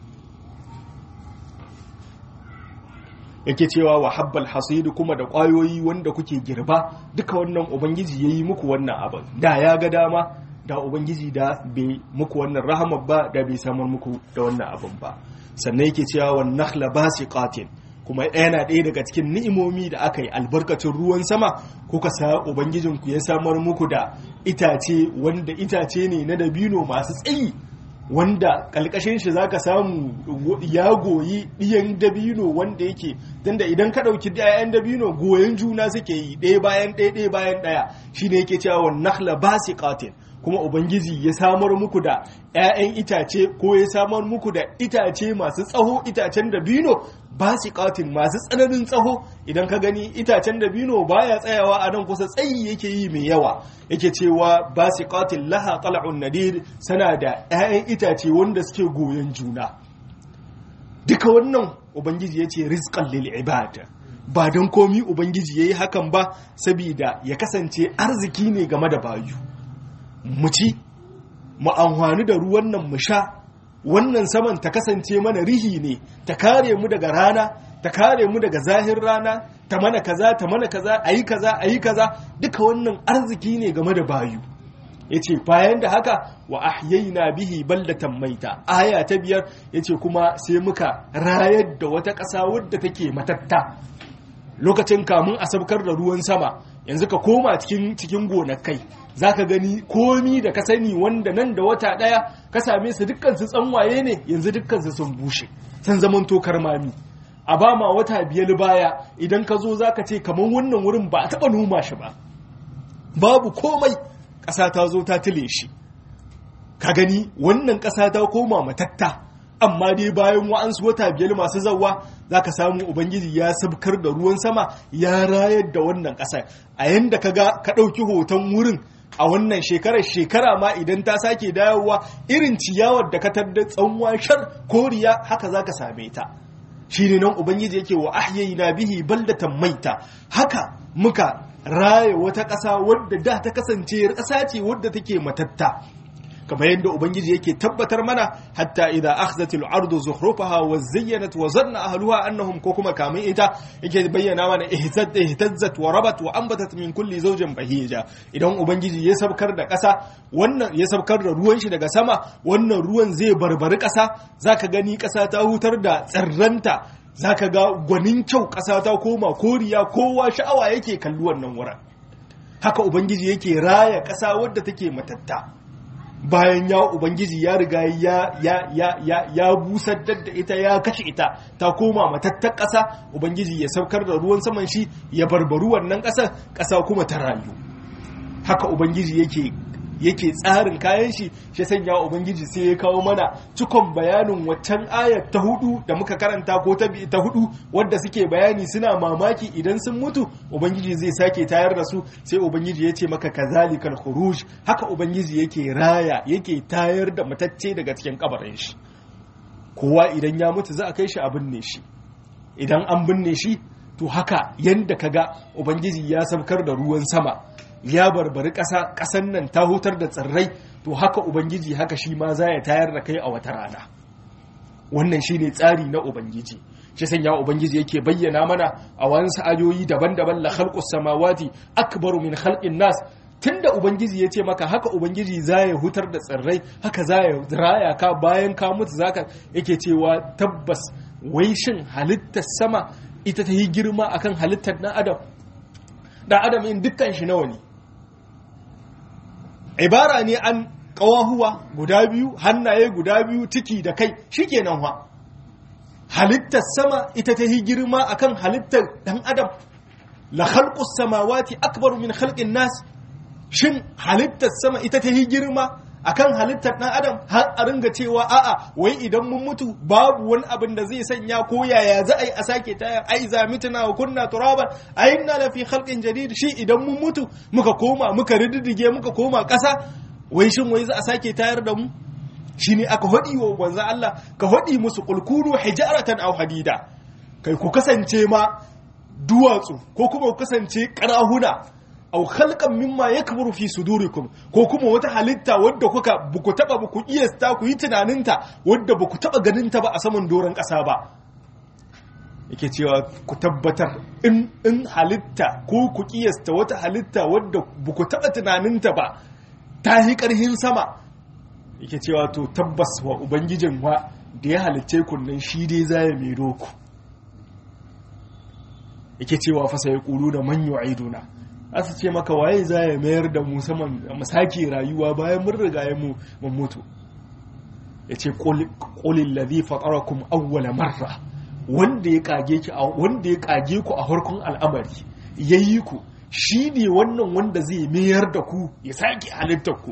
yake cewa wa habbal hasidu kuma da ƙwayoyi wanda kuke girba duka wannan ubangiji ya yi muku wannan abin da ya ga dama da ubangiji da bai muku wannan rahamar ba da bai samar muku da wannan abin ba sannan yake cewa wa nakhla basiqatin kuma yana ɗaya daga cikin ni'imomi da aka yi albarkacin ruwan sama kuka sa ubangijinku ya samar muku da itace wanda itace ne na dabino masu tsayi wanda kalkashin shi zaka samu ya goyi ɗiyan dabino wanda yake tunda idan ka ɗauki ɗayan dabino goyon juna suke yi ɗaya bayan ɗaya ɗaya bayan ɗaya shine yake cewa wa nakhla basiqatin kuma ubangiji ya samar muku da 'ya'yan itace ko ya samar muku da itace masu tsaho itacen dabino basiqatin masu tsananin tsaho idan ka gani itacen dabino baya tsayawa a nan kusa tsayi yake yi mai yawa yake cewa basiqatin laha qal'un nadir sana da 'ya'yan itace wanda suke goyon juna duka wannan ubangiji yace rizqan lil ibad ba don komi ubangiji yayi hakan ba saboda ya kasance arziki ne game da bayu mu ci mu amfani da ruwan nan mu sha wannan saman ta kasance mana rihi ne ta kare mu daga rana ta kare mu daga zahir rana ta mana kaza ta mana kaza ayi kaza ayi kaza duka wannan arziki ne game da bayu yace bayan da haka wa ahyayna bihi baldatan maita aya ta biyar yace kuma sai muka rayar da wata ƙasa wadda take matatta lokacin kamun a sabkar da ruwan sama yanzu ka koma cikin cikin gonakai zaka gani komi da ka sani wanda nan da wata daya ka same su dukkan su tsanwaye ne yanzu dukkan su sun bushe sun zaman tokar mami a ba ma wata biyar baya idan ka zo zaka ce kamar wannan wurin ba a taba noma shi ba babu komai ƙasa ta zo ta tile shi ka gani wannan ƙasa ta koma matatta amma dai bayan wa'ansu wata biyar masu zawa za ka samu ubangiji ya sabkar da ruwan sama ya rayar da wannan ƙasar a yanda ka ga ka ɗauki hoton wurin a wannan shekarar shekara ma idan ta sake dawowa irin ciyawar da ka tarda tsanwa shar koriya haka za ka same ta shi ne nan ubangiji yake wa na bihi baldatan maita haka muka raya wata ƙasa wadda da ta kasance ƙasa ce wadda take matatta kamar yadda ubangiji yake tabbatar mana hatta idza akhzat al-ardu zukhrufaha wa zayyanat wa zanna ahluha annahum ko kuma kamin ita yake bayyana mana ihtazzat ihtazzat wa rabat wa anbatat min kulli zawjin bahija idan ubangiji ya sabkar da ƙasa wannan ya sabkar da ruwan shi daga sama wannan ruwan zai barbari ƙasa zaka gani ƙasa ta hutar da tsirranta zaka ga gwanin kyau ƙasa ta koma koriya kowa sha'awa yake kalli wannan wurin haka ubangiji yake raya ƙasa wadda take matatta bayan ya ubangiji ya riga ya ya ya ya ya busar da ita ya kashe ita ta koma matattar ƙasa ubangiji ya saukar da ruwan saman shi ya barbaru wannan ƙasar ƙasa kuma ta rayu haka ubangiji yake yake tsarin kayan shi shi sanya ubangiji sai ya kawo mana cikon bayanin waccan ayar ta hudu da muka karanta ko ta ta hudu wadda suke bayani suna mamaki idan sun mutu ubangiji zai sake tayar da su sai ubangiji ya ce maka kazalikal khuruj haka ubangiji yake raya yake tayar da matacce daga cikin kabarin shi kowa idan ya mutu za a kai shi a binne shi idan an binne shi to haka yanda kaga ubangiji ya saukar da ruwan sama ya barbari ƙasa ƙasan nan ta hutar da tsirrai to haka ubangiji haka shi ma za ya tayar da kai a wata rana wannan shine tsari na ubangiji shi sanya ubangiji yake bayyana mana a wasu ayoyi daban-daban la khalqus samawati akbaru min khalqin nas tunda ubangiji ya ce maka haka ubangiji za ya hutar da tsirrai haka za ya raya ka bayan ka mutu zaka yake cewa tabbas wai shin halittar sama ita ta yi girma akan halittar ɗan adam ɗan adam in dukkan shi nawa ne ibara ne an ƙawahuwa guda biyu hannaye guda biyu ciki da kai shikenan wa halittar sama ita ta yi girma akan halittar ɗan adam la khalqus samawati akbaru min khalqin nas shin halittar sama ita ta yi girma akan halittar ɗan adam har a ringa cewa a'a wai idan mun mutu babu wani abin da zai sanya ko yaya za a yi a sake tayar ai za mituna wa kunna turaban ai inna la fi khalqin jadid shi idan mun mutu muka koma muka riddige muka koma ƙasa wai shin wai za a sake tayar da mu shine aka hadi wa manzo Allah ka hadi musu qulkunu hijaratan aw hadida kai ku kasance ma duwatsu ko kuma ku kasance karahuna aw khalqan mimma yakburu fi sudurikum ko kuma wata halitta wadda kuka buku taba buku iyasta ku yi tunaninta wadda buku taba ganinta ba a saman doron ƙasa ba yake cewa ku tabbatar in in halitta ko ku kiyasta wata halitta wadda buku taba tunaninta ba ta yi ƙarhin sama yake cewa to tabbas wa ubangijin wa da ya halicce kunnan shi dai zai mai ku yake cewa fa sai kulu da man yu'iduna asu ce maka waye za ya mayar da mu saman mu sake rayuwa bayan mun riga ya mu mun mutu yace qulil ladhi fatarakum awwala marra wanda ya kage ki wanda ya kage ku a farkon al'amari yayi ku shine wannan wanda zai mayar da ku ya sake halittar ku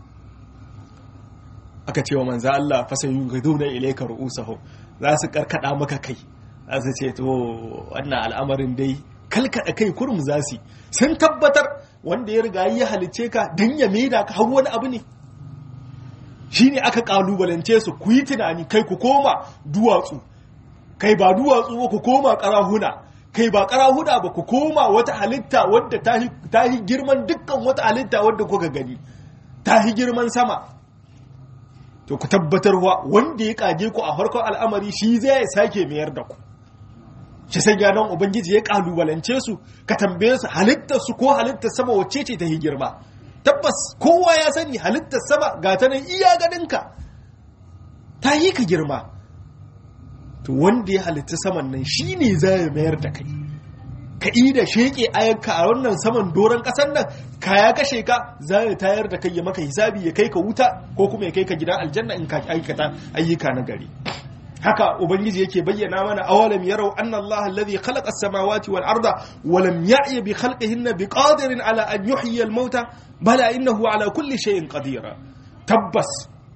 aka ce wa manzo Allah fasayu gaduna ilayka ru'usahum za su karkada maka kai za su ce to wannan al'amarin dai kalkada kai kurum za su sun tabbatar wanda ya riga ya halice ka don ya maida ka har wani abu ne shi ne aka kalubalance su ku yi tunani kai ku koma duwatsu kai ba duwatsu ba ku koma karahuna kai ba karahuna ba ku koma wata halitta wadda ta yi girman dukkan wata halitta wadda kuka gani ta yi girman sama to ku tabbatarwa wanda ya kage ku a farkon al'amari shi zai sake mayar da ku shi sai ya nan ubangiji ya kalubalance su ka tambaye su halittar su ko halittar sama wacce ce ta yi girma tabbas kowa ya sani halittar sama ga ta nan iya ganinka ta yi ka girma to wanda ya halitta saman nan shi ne za ya mayar da kai ka yi da sheƙe ayanka a wannan saman doron ƙasar nan ka ya kashe ka za ya tayar da kai ya maka hisabi ya kai ka wuta ko kuma ya kai ka gidan aljanna in ka aikata ayyuka na gari haka ubangiji yake bayyana mana awalam yarau anna Allah alladhi khalaqa as-samawati wal arda wa lam ya'ya bi khalqihinna biqadirin ala an yuhyiya al-mauta bala innahu ala kulli shay'in qadir tabbas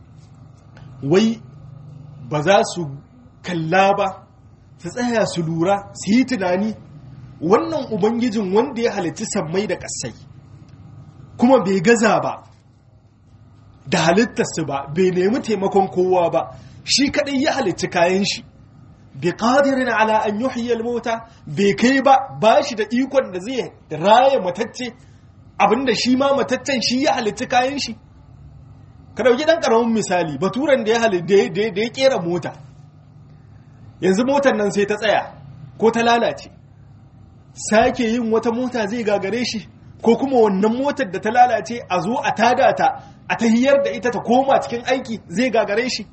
wai ba za su kalla ba su tsaya su lura su yi tunani wannan ubangijin wanda ya halitti sammai da ƙasai kuma bai gaza ba da halittarsu ba bai nemi taimakon kowa ba shi kadai ya halitti kayan shi bi qadirin ala an yuhyi al-mauta bai kai ba ba shi da ikon da zai raye matacce abinda shi ma mataccen shi ya halitti kayan shi ka dauki dan karamin misali baturan da ya halitta da ya kera mota yanzu motar nan sai ta tsaya ko ta lalace sake yin wata mota zai gagare shi ko kuma wannan motar da ta lalace a zo a tada ta a tahiyar da ita ta koma cikin aiki zai gagare shi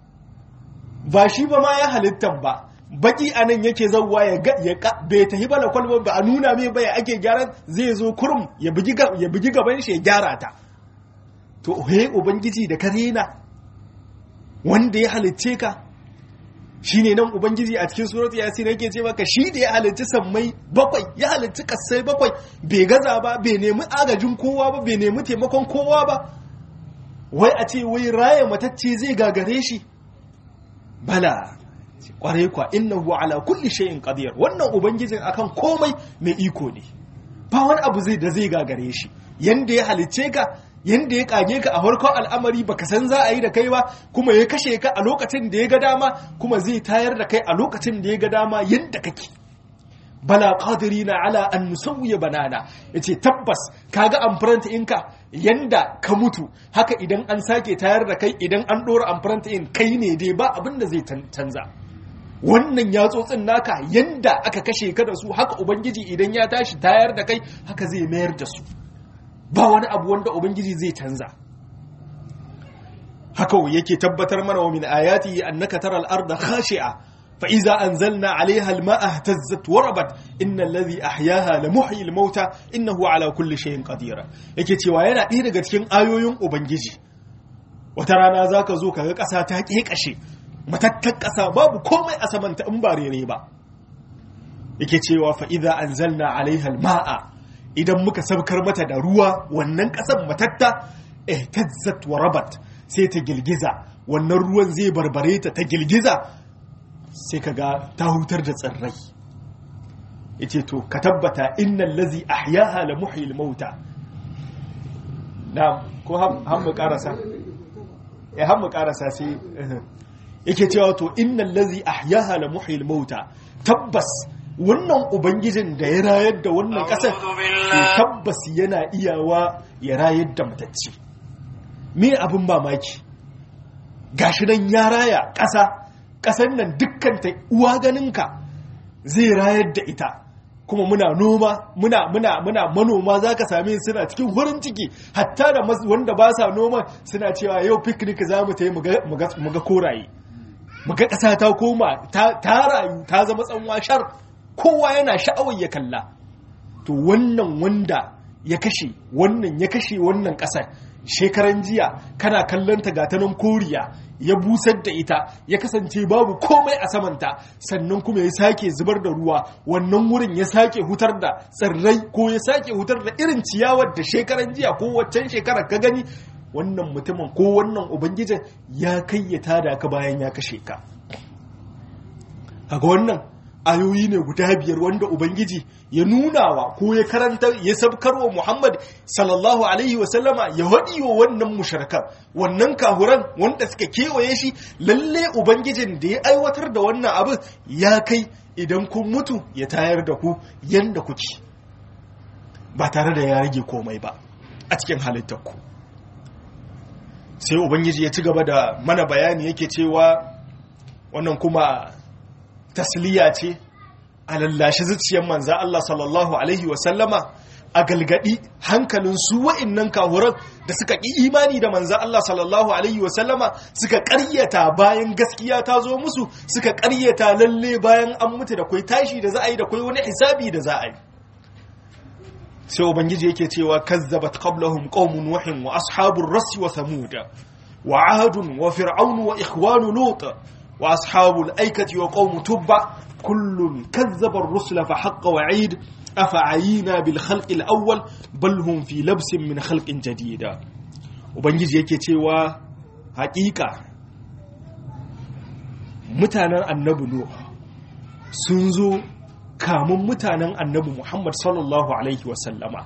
ba shi ba ma ya halittan ba baki a nan yake zauwa ya bai tahi bala kwalban ba a nuna mai baya ake gyaran zai zo kurum ya bugi gaban shi ya gyara ta to he ubangiji da ka rena wanda ya halitce ka shine nan ubangiji a cikin surat yasin yake ce maka shi da ya halitta sammai bakwai ya halitta kasai bakwai bai gaza ba bai nemi agajin kowa ba bai nemi taimakon kowa ba wai a ce wai raya matacce zai gagare shi bala kwarai kwa innahu ala kulli shay'in qadir wannan ubangijin akan komai mai iko ne ba wani abu zai da zai gagare shi yanda ya halicce ka yanda ya kage ka a farkon al'amari baka san za a yi da kai ba kuma ya kashe ka a lokacin da ya ga dama kuma zai tayar da kai a lokacin da ya ga dama yanda kake bala qadirina ala an nusawwiya banana yace tabbas kaga amfaranta inka yanda ka mutu haka idan an sake tayar da kai idan an dora amfaranta in kai ne dai ba abin da zai canza wannan yatsotsin naka yanda aka kashe ka da su haka ubangiji idan ya tashi tayar da kai haka zai mayar da su ba wani abu wanda ubangiji zai canza haka yake tabbatar mana wa min ayati annaka taral arda khashi'a fa iza anzalna 'alayha al-ma'a ihtazzat wa rabat innal ladhi ahyaha la muhyi al-mauta innahu 'ala kulli shay'in qadir yake cewa yana ɗaya daga cikin ayoyin ubangiji wata rana zaka zo kaga ƙasa ta kekashe matattar ƙasa babu komai a samanta in ba rere ba yake cewa fa iza anzalna 'alayha al-ma'a idan muka sabkar mata da ruwa wannan ƙasar matatta ihtazzat wa rabat sai ta girgiza wannan ruwan zai barbare ta ta girgiza sai ka ga ta hutar da tsirrai yace to ka tabbata innal lazi ahyaha la muhyil mauta na ko han mu karasa eh han mu karasa sai yake cewa to innal lazi ahyaha la muhyil mauta tabbas wannan ubangijin da ya rayar da wannan ƙasar to tabbas yana iyawa ya rayar da matacce me abin mamaki gashi nan ya raya ƙasa ƙasar nan dukkanta uwa ganinka zai rayar da ita kuma muna noma muna muna muna manoma za ka same suna cikin wurin ciki hatta da wanda ba sa noma suna cewa yau picnic za mu ta yi mu ga koraye mu ga ƙasa ta koma ta rayu ta zama tsanwa shar kowa yana sha'awar ya kalla to wannan wanda ya kashe wannan ya kashe wannan ƙasar shekaran jiya kana kallon ta gatanan koriya ya busar da ita ya kasance babu komai a samanta sannan kuma ya sake zubar da ruwa wannan wurin ya sake hutar da tsirrai ko ya sake hutar da irin ciyawar da shekaran jiya ko waccan shekarar ka gani wannan mutumin ko wannan ubangijin ya kai ya tada ka bayan ya kashe ka kaga wannan ayoyi ne guda biyar wanda ubangiji ya nunawa ko ya karanta ya sabkarwa muhammad sallallahu alaihi wasallama ya haɗi wa wannan mushrikan wannan kahuran wanda suka kewaye shi lalle ubangijin da ya aiwatar da wannan abin ya kai idan kun mutu ya tayar da ku yanda kuke ba tare da ya rage komai ba a cikin halittarku sai ubangiji ya ci gaba da mana bayani yake cewa wannan kuma tasliya ce a lallashi zuciyar manza Allah sallallahu alaihi wasallama a galgadi hankalin su wa'innan kahuran da suka ƙi imani da manza Allah sallallahu alaihi wasallama suka ƙaryata bayan gaskiya ta zo musu suka ƙaryata lalle bayan an mutu da kwai tashi da za a yi da kwai wani hisabi da za a yi sai ubangiji yake cewa kazzabat qablahum qaumun nuhin wa ashabur rasi wa thamud wa ahadun wa fir'aun wa ikhwanu lut wa ashabul aikati wa qaum tubba kullun kazzaba ar-rusula fa haqqa wa'id afa'ayina bil khalqi al-awwal bal hum fi labsin min khalqin jadida ubangiji yake cewa haƙiƙa mutanen annabi nuh sun zo kamun mutanen annabi Muhammad sallallahu Alaihi wasallama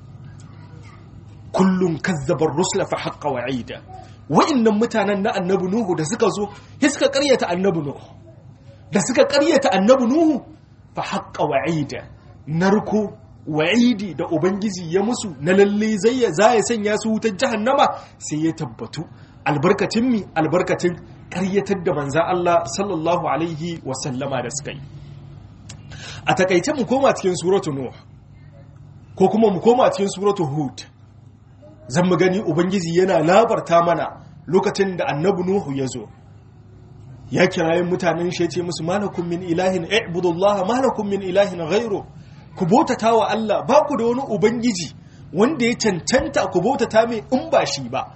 kullum kazzabar rusula fa haƙƙa wa'ida wa'innan mutanen na annabi Nuhu da suka zo ya suka ƙaryata annabi Nuhu da suka ƙaryata annabi Nuhu fa haƙƙa wa'ida narko wa'idi da ubangiji ya musu na lalle zai ya za ya sanya su wutar jahannama sai ya tabbatu albarkacin mi albarkacin ƙaryatar da manzan Allah sallallahu alaihi wasallama da suka yi a takaice mu koma cikin suratu nuh ko kuma mu koma cikin suratu hud zan mu gani ubangiji yana labarta mana lokacin da annabi nuhu ya zo ya kirayen mutanen shi ya ce musu malakum min ilahin i'budullah malakum min ilahin ghairu ku bautata wa Allah ba ku da wani ubangiji wanda ya cancanta ku bautata mai in ba shi ba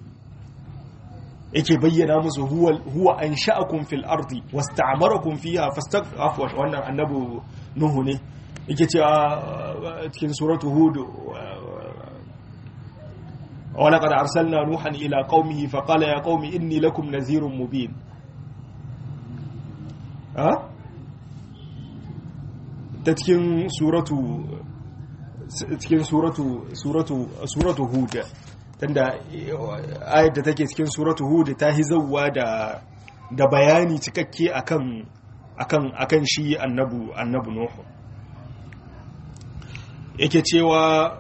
yake bayyana musu huwa an sha'akun fil ardi wasta'amarakum fiha fastaqafu wannan annabi nuhu ne yake cewa cikin suratu hud wa laqad arsalna nuhan ila qaumihi fa qala ya qaumi inni lakum nadhirun mubin ha ta cikin suratu cikin suratu suratu suratu hud tunda ayat da take cikin suratu hud ta hizawa da da bayani cikakke akan akan akan shi annabu annabu nuhu yake cewa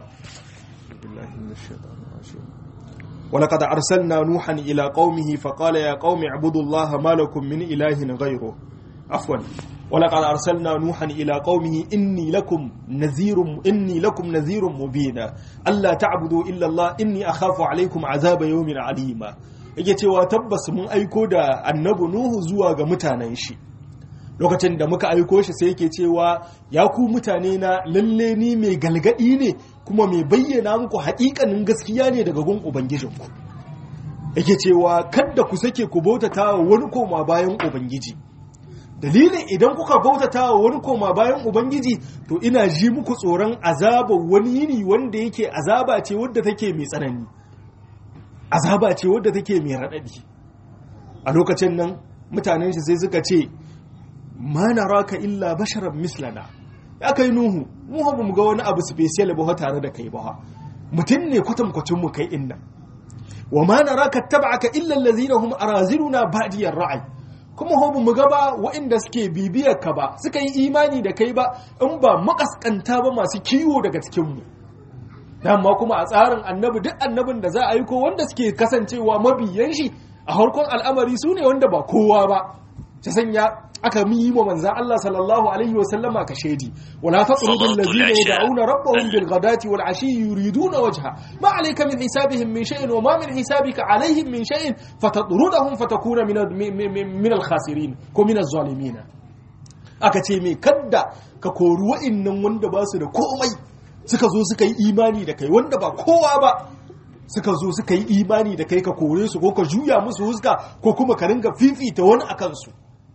ولقد أرسلنا نوحا إلى قومه فقال يا قوم اعبدوا الله ما لكم من إله غيره عفوا ولقد أرسلنا نوحا إلى قومه إني لكم نذير إني لكم نذير مبين ألا تعبدوا إلا الله إني أخاف عليكم عذاب يوم عليم yake cewa tabbas mun aiko da annabi Nuhu zuwa ga mutanen shi lokacin da muka aiko shi sai yake cewa ya ku mutane na lalle ni mai galgadi ne kuma mai bayyana muku haƙiƙanin gaskiya ne daga gun ubangijinku yake cewa kada ku sake ku bautata wa wani koma bayan ubangiji dalilin idan kuka bautata wa wani koma bayan ubangiji to ina ji muku tsoron azaba wani yini wanda yake azaba ce wadda take mai tsanani azaba ce wadda take mai raɗaɗi a lokacin nan mutanen shi sai suka ce ma naraka illa basharan mislana ya kai nuhu mu ba mu ga wani abu special ba tare da kai ba mutum ne kwatankwacin mu kai inna wa ma naraka tab'aka illa allazina hum araziluna ba'diyar ra'ay kuma hobu mu gaba waɗanda suke bibiyar ka ba suka yi imani da kai ba in ba makaskanta ba masu kiwo daga cikinmu dama kuma a tsarin annabi duk annabin da za a yi ko wanda suke kasancewa mabiyan shi a harkon al'amari su ne wanda ba kowa ba ta sanya aka yi wa manzan Allah sallallahu alaihi wa sallama ka shaidi wala taqrubu allazina yad'una rabbahum bil ghadati wal ashi yuriduna wajha ma alayka min hisabihim min shay'in wa ma min hisabika alaihim min shay'in fatadrudahum fatakuna min min al khasirin ko min az-zalimin aka ce me kadda ka kori wa'annan wanda ba su da komai suka zo suka yi imani da kai wanda ba kowa ba suka zo suka yi imani da kai ka kore su ko ka juya musu huska ko kuma ka ringa fifita wani a kansu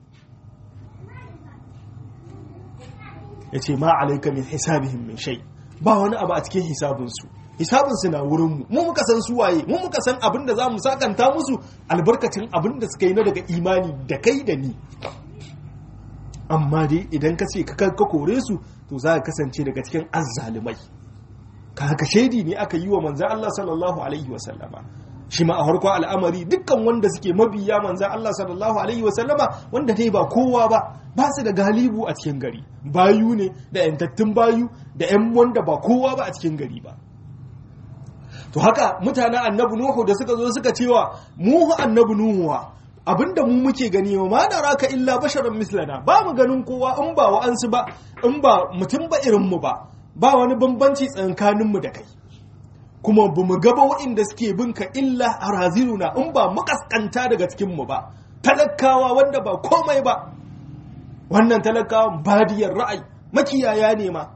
ya ce ma alaika min hisabihim min shai ba wani abu a cikin hisabinsu hisabinsu na wurinmu mu muka san su waye mu muka san abin da za mu sakanta musu albarkacin abin da suka yi na daga imani da kai da ni amma dai idan ka ce ka kore su to za ka kasance daga cikin azzalumai ka haka shaidi ne aka yi wa manzan Allah sallallahu alaihi wa sallama shi ma a harkon al'amari dukkan wanda suke mabiya manzan Allah sallallahu alaihi wa sallama wanda dai ba kowa ba ba su da galibu a cikin gari bayu ne da yantattun bayu da yan wanda ba kowa ba a cikin gari ba to haka mutanen annabi nuhu da suka zo suka cewa mu annabi nuhu abinda mu muke gani wa ma da raka illa basharan mislana ba mu ganin kowa in ba wa'ansu ba in ba mutum ba irin mu ba ba wani bambanci tsakanin mu da kai kuma ba mu gaba waɗanda suke bin ka illa haraziluna in ba makaskanta daga cikin mu ba talakawa wanda ba komai ba wannan talakawan badiyar ra'ayi makiyaya ne ma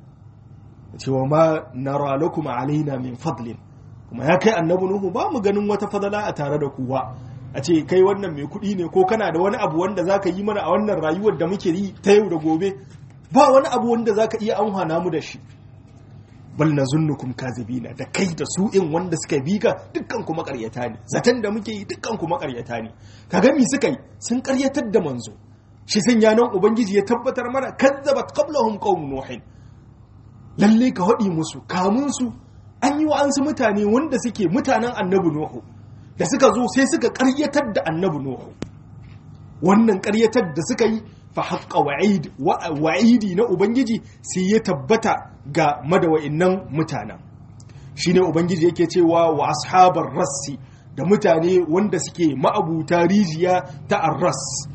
cewa ma nara lakum alaina min fadlin kuma ya kai annabi nuhu ba mu ganin wata fadala a tare da kuwa a ce kai wannan mai kuɗi ne ko kana da wani abu wanda zaka yi mana a wannan rayuwar da muke yi ta yau da gobe ba wani abu wanda zaka iya amfana mu da shi bal nazunnukum kazibina da kai da su in wanda suka bi ka dukkan ku makaryata ne zaton da muke yi dukkan ku makaryata ne kaga mi suka yi sun karyatar da manzo shi sun yanan ubangiji ya tabbatar mana kazzabat qablahum qaum nuhin lalle ka haɗi musu kamun su an yi wa'ansu mutane wanda suke mutanen annabi nuhu da suka zo sai suka karyatar da annabi nuhu wannan karyatar da suka yi fa haqqa wa'id wa'idi na ubangiji sai ya tabbata ga madawa'innan mutanen shine ubangiji yake cewa wa ashabar rassi da mutane wanda suke ma'abuta rijiya ta arras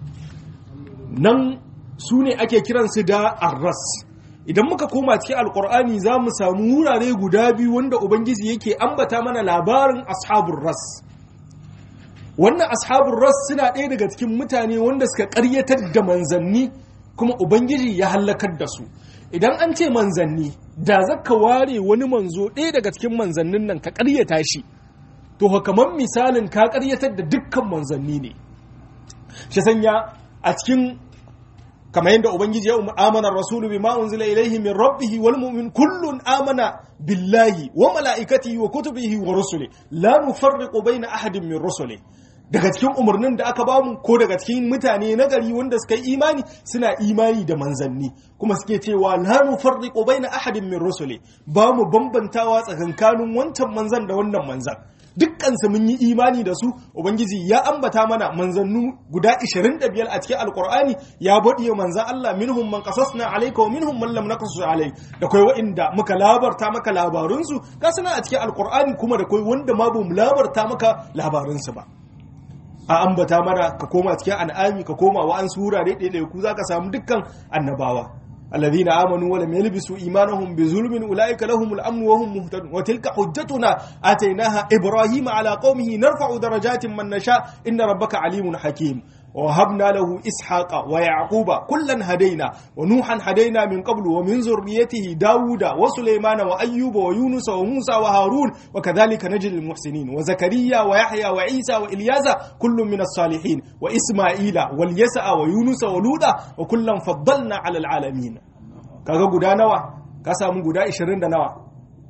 nan su ne ake kiransu da arras idan muka koma cikin alkur'ani za mu samu wurare guda biyu wanda ubangiji yake ambata mana labarin ashabun ras wannan ashabun ras suna ɗaya daga cikin mutane wanda suka ƙaryatar da manzanni kuma ubangiji ya hallakar da su idan an ce manzanni da zaka ware wani manzo ɗaya daga cikin manzannin nan ka ƙaryata shi to kamar misalin ka ƙaryatar da dukkan manzanni ne shi sanya a cikin kamar yadda ubangiji ya amana rasulu bima unzila ilaihi min rabbih wal mu'min kullun amana billahi wa malaikatihi wa kutubihi wa rusuli la nufarriqu baina ahadin min rusuli daga cikin umarnin da aka bamu ko daga cikin mutane na gari wanda suka yi imani suna imani da manzanni kuma suke cewa la nufarriqu baina ahadin min rusuli ba mu bambantawa tsakankanin wancan manzan da wannan manzan dukkansu mun yi imani da su ubangiji ya ambata mana manzannu guda 25 a cikin alkur'ani ya bodiye manzan Allah minhum man qasasna alayka wa minhum man lam naqsus alayk da kai wa'inda muka labarta maka labarun su ga suna a cikin alkur'ani kuma da kai wanda ma bamu labarta maka labarun su ba a ambata mana ka koma cikin an'ami ka koma wa an surare ɗaya ku zaka samu dukkan annabawa الذين آمنوا ولم يلبسوا إيمانهم بظلم أولئك لهم الأمن وهم مهتدون وتلك حجتنا آتيناها إبراهيم على قومه نرفع درجات من نشاء إن ربك عليم حكيم ووهبنا له إسحاق ويعقوب كلا هدينا ونوحا هدينا من قبل ومن ذريته داود وسليمان وأيوب ويونس وموسى وهارون وكذلك نجل المحسنين وزكريا ويحيى وعيسى وإلياس كل من الصالحين وإسماعيل واليسع ويونس ولودا وكلا فضلنا على العالمين kaga guda nawa ka samu guda 20 da nawa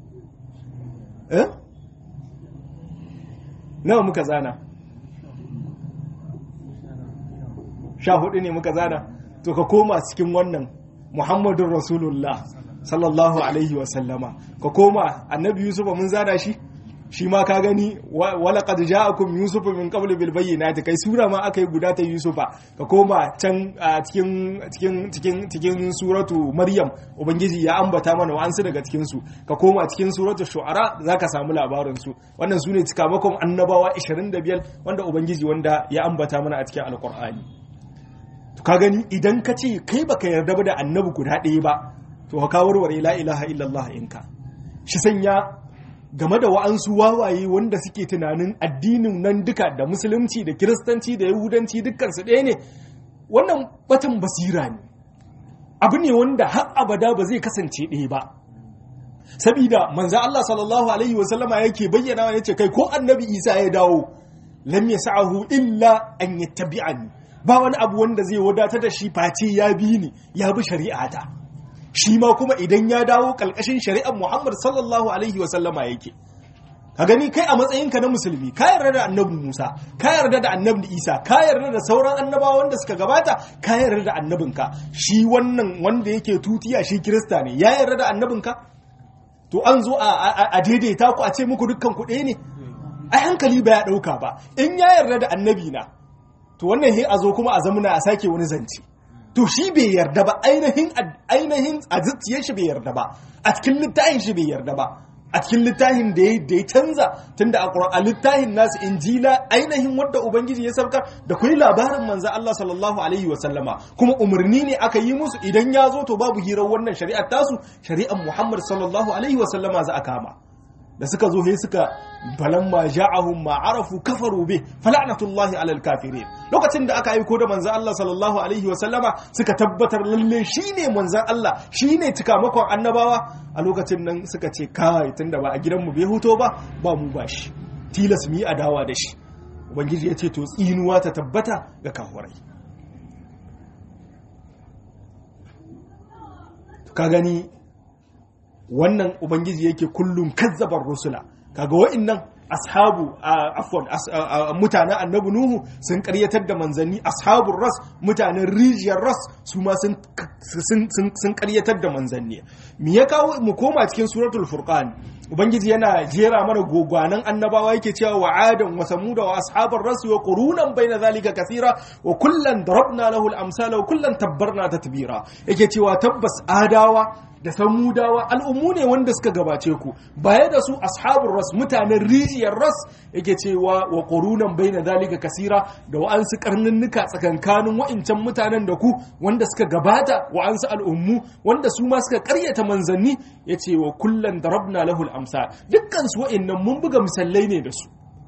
eh nawa muka zana sha hudu ne muka zana to ka koma cikin wannan muhammadun rasulullah sallallahu alaihi wasallama ka koma annabi yusufa mun zana shi shi ma ka gani wala qad ja'akum yusuf min qabl bil bayyinati kai sura ma aka yi guda ta yusufa ka koma can cikin cikin cikin cikin suratu maryam ubangiji ya ambata mana wa'ansu daga cikin su ka koma cikin suratu shu'ara zaka samu labarin su wannan sune cikamakon annabawa 25 wanda ubangiji wanda ya ambata mana a cikin alqur'ani to ka gani idan ka ce kai baka yarda ba da annabi guda ɗaya ba to ka warware la ilaha illallah inka shi sanya game da wa'ansu wawaye wanda suke tunanin addinin nan duka da musulunci da kiristanci da yahudanci dukkansu ɗaya ne wannan batan basira ne abu ne wanda har abada ba zai kasance ɗaya ba sabida manzo Allah sallallahu alaihi wasallama yake bayyana ya ce kai ko annabi Isa ya dawo lam yas'ahu illa an yattabi'ani ba wani abu wanda zai wadatar da shi face ya bi ni ya bi shari'ata shi ma kuma idan ya dawo kalkashin shari'ar Muhammad sallallahu alaihi wasallama yake ka gani kai a matsayinka na musulmi ka yarda da annabi Musa ka yarda da annabi Isa ka yarda da sauran annabawa wanda suka gabata ka yarda da annabinka shi wannan wanda yake tutiya shi kirista ne ya yarda da annabinka to an zo a daidaita ku a ce muku dukkan ku ɗaya ne ai hankali ba ya ɗauka ba in ya yarda da annabi na to wannan he a zo kuma a zamuna a sake wani zance to shi bai yarda ba ainihin ainihin a zuciyar shi bai yarda ba a cikin littafin shi bai yarda ba a cikin littafin da ya da ya canza tunda a littafin nasu injila ainihin wadda ubangiji ya sabka da kuma labarin manzo Allah sallallahu alaihi wa sallama kuma umarni ne aka yi musu idan ya zo to babu hirar wannan shari'ar tasu shari'ar Muhammad sallallahu alaihi wa sallama za a kama da suka zo sai suka falamma ja'ahum ma arafu kafaru bi fala'natullahi alal kafirin lokacin da aka aiko da manzon Allah sallallahu alaihi wa sallama suka tabbatar lalle shine manzon Allah shine tikamakon annabawa a lokacin nan suka ce kai tunda ba a gidan mu bai huto ba ba mu ba shi tilas mu yi adawa da shi ubangiji ya ce to tsinuwa ta tabbata ga kafirai ka gani wannan ubangiji yake kullum kazzabar rusula kaga wa'annan ashabu afwan mutanen annabi nuhu sun karyatar da manzanni ashabun ras mutanen rijiyar ras su ma sun karyatar da manzanni me ya kawo mu koma cikin suratul furqan ubangiji yana jera mana gogwanan annabawa yake cewa wa adan wa samuda wa ashabar ras wa qurunan baina zalika kathira wa kullan darabna lahu al-amsala wa kullan tabbarna tatbira yake cewa tabbas adawa da samudawa al'ummu ne wanda suka gabace ku baya da su ashabun ras mutanen rijiyar ras yake cewa wa ƙorunan bai na zalika kasira da wa'ansu karnunnuka tsakankanin wa'incan mutanen da ku wanda suka gabata wa'ansu al'ummu wanda su ma suka karyata manzanni ya ce wa kullum da rabna lahul amsa dukkan su wa'innan mun buga misalai ne da su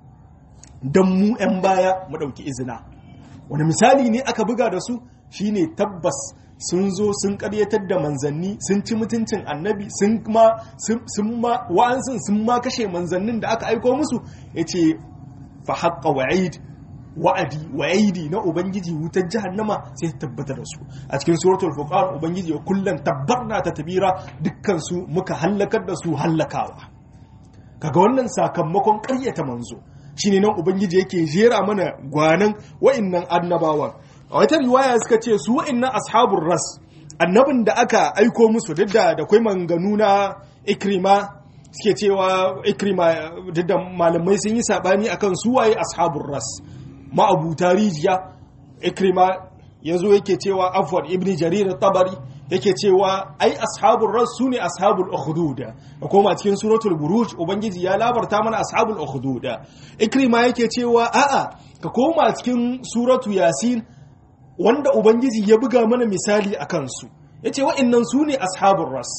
don mu 'yan baya mu ɗauki izina wani misali ne aka buga da su shine tabbas sun zo sun karyatar da manzanni sun ci mutuncin annabi sun ma sun ma wa'ansun sun ma kashe manzannin da aka aiko musu yace fa haqqa wa'id wa'adi wa'idi na ubangiji wutar jahannama sai ta tabbata da su a cikin suratul furqan ubangiji ya kullan tabbarna ta tabira dukkan su muka hallakar da su hallakawa kaga wannan sakamakon karyata manzo shine nan ubangiji yake jera mana gwanan wa'annan annabawan a wata riwaya suka ce su wa'annan ashabun ras annabin da aka aiko musu duk da da kwai manganu na ikrima suke cewa ikrima duk da malamai sun yi sabani akan su waye ashabun ras ma'abuta rijiya ikrima yazo yake cewa afwan ibni jarir tabari yake cewa ai ashabul ras sune ashabul ukhdud da koma cikin suratul buruj ubangiji ya labarta mana ashabul ukhdud ikrima yake cewa a'a ka koma cikin suratu yasin wanda ubangiji ya buga mana misali a kansu ya ce wa'innan su ne ashabun ras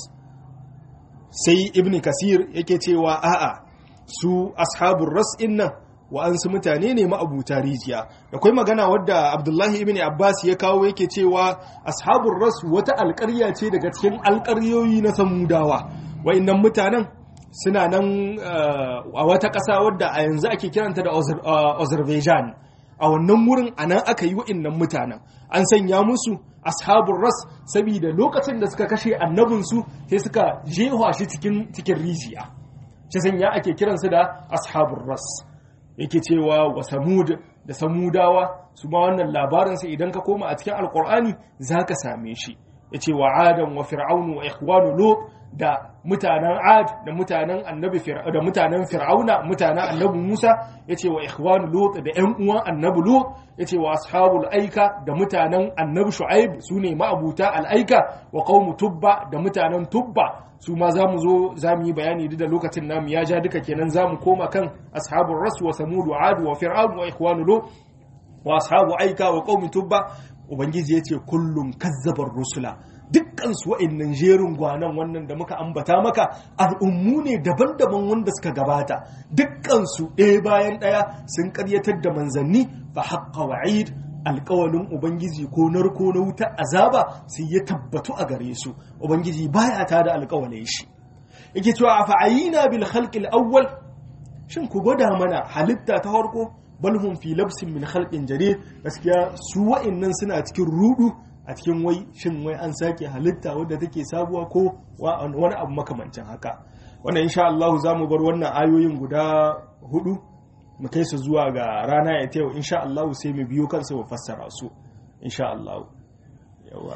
sai ibn kasir yake cewa a'a su ashabun ras innan wa'ansu mutane ne ma'abuta rijiya da kwai magana wadda abdullahi ibn abbas ya kawo yake cewa ashabun ras wata alƙarya ce daga cikin alƙaryoyi na samudawa wa'innan mutanen suna nan a wata ƙasa wadda a yanzu ake kiranta da azerbaijan a wannan wurin a nan aka yi wa'innan mutanen an sanya musu ashabun ras saboda lokacin da suka kashe annabinsu sai suka jewa shi cikin rijiya shi sanya ake kiransu da ashabun ras yake cewa wa samud da samudawa su ma wannan labarinsa idan ka koma a cikin alkur'ani za ka same shi ya ce wa adam wa fir'aunu wa ikhwanu lut da mutanen ad da mutanen annabi da mutanen fir'auna mutanen annabi musa yace wa ikhwanu lut da ƴan uwan annabi lut yace wa ashabul aika da mutanen annabi shu'aib sune ma'abuta al aika wa qaumu tubba da mutanen tubba su ma zamu zo zamu yi bayani duk da lokacin namu ya ja duka kenan zamu koma kan ashabul ras wa samud wa ad wa fir'aun wa ikhwanu lut wa ashabu aika wa qaumi tubba ubangiji yace kullum kazzabar rusula dukkan su wa'annan jerin gwanan wannan da muka ambata maka al'ummu ne daban-daban wanda suka gabata dukkan su ɗaya bayan ɗaya sun karyatar da manzanni fa haqqa wa'id alƙawalin ubangiji ko narko na wuta azaba sai ya tabbatu a gare su ubangiji baya ta da alƙawalin shi yake cewa a fa'ayina bil khalqil awwal shin ku gwada mana halitta ta farko bal hum fi labsin min khalqin jadid gaskiya su wa'annan suna cikin rudu a cikin wai shin wai an sake halitta wadda take sabuwa ko wani abu makamancin haka wannan insha Allah za mu bar wannan ayoyin guda hudu mu kai su zuwa ga rana ya tayo insha Allah sai mu biyo kansu mu fassara su insha Allah yawa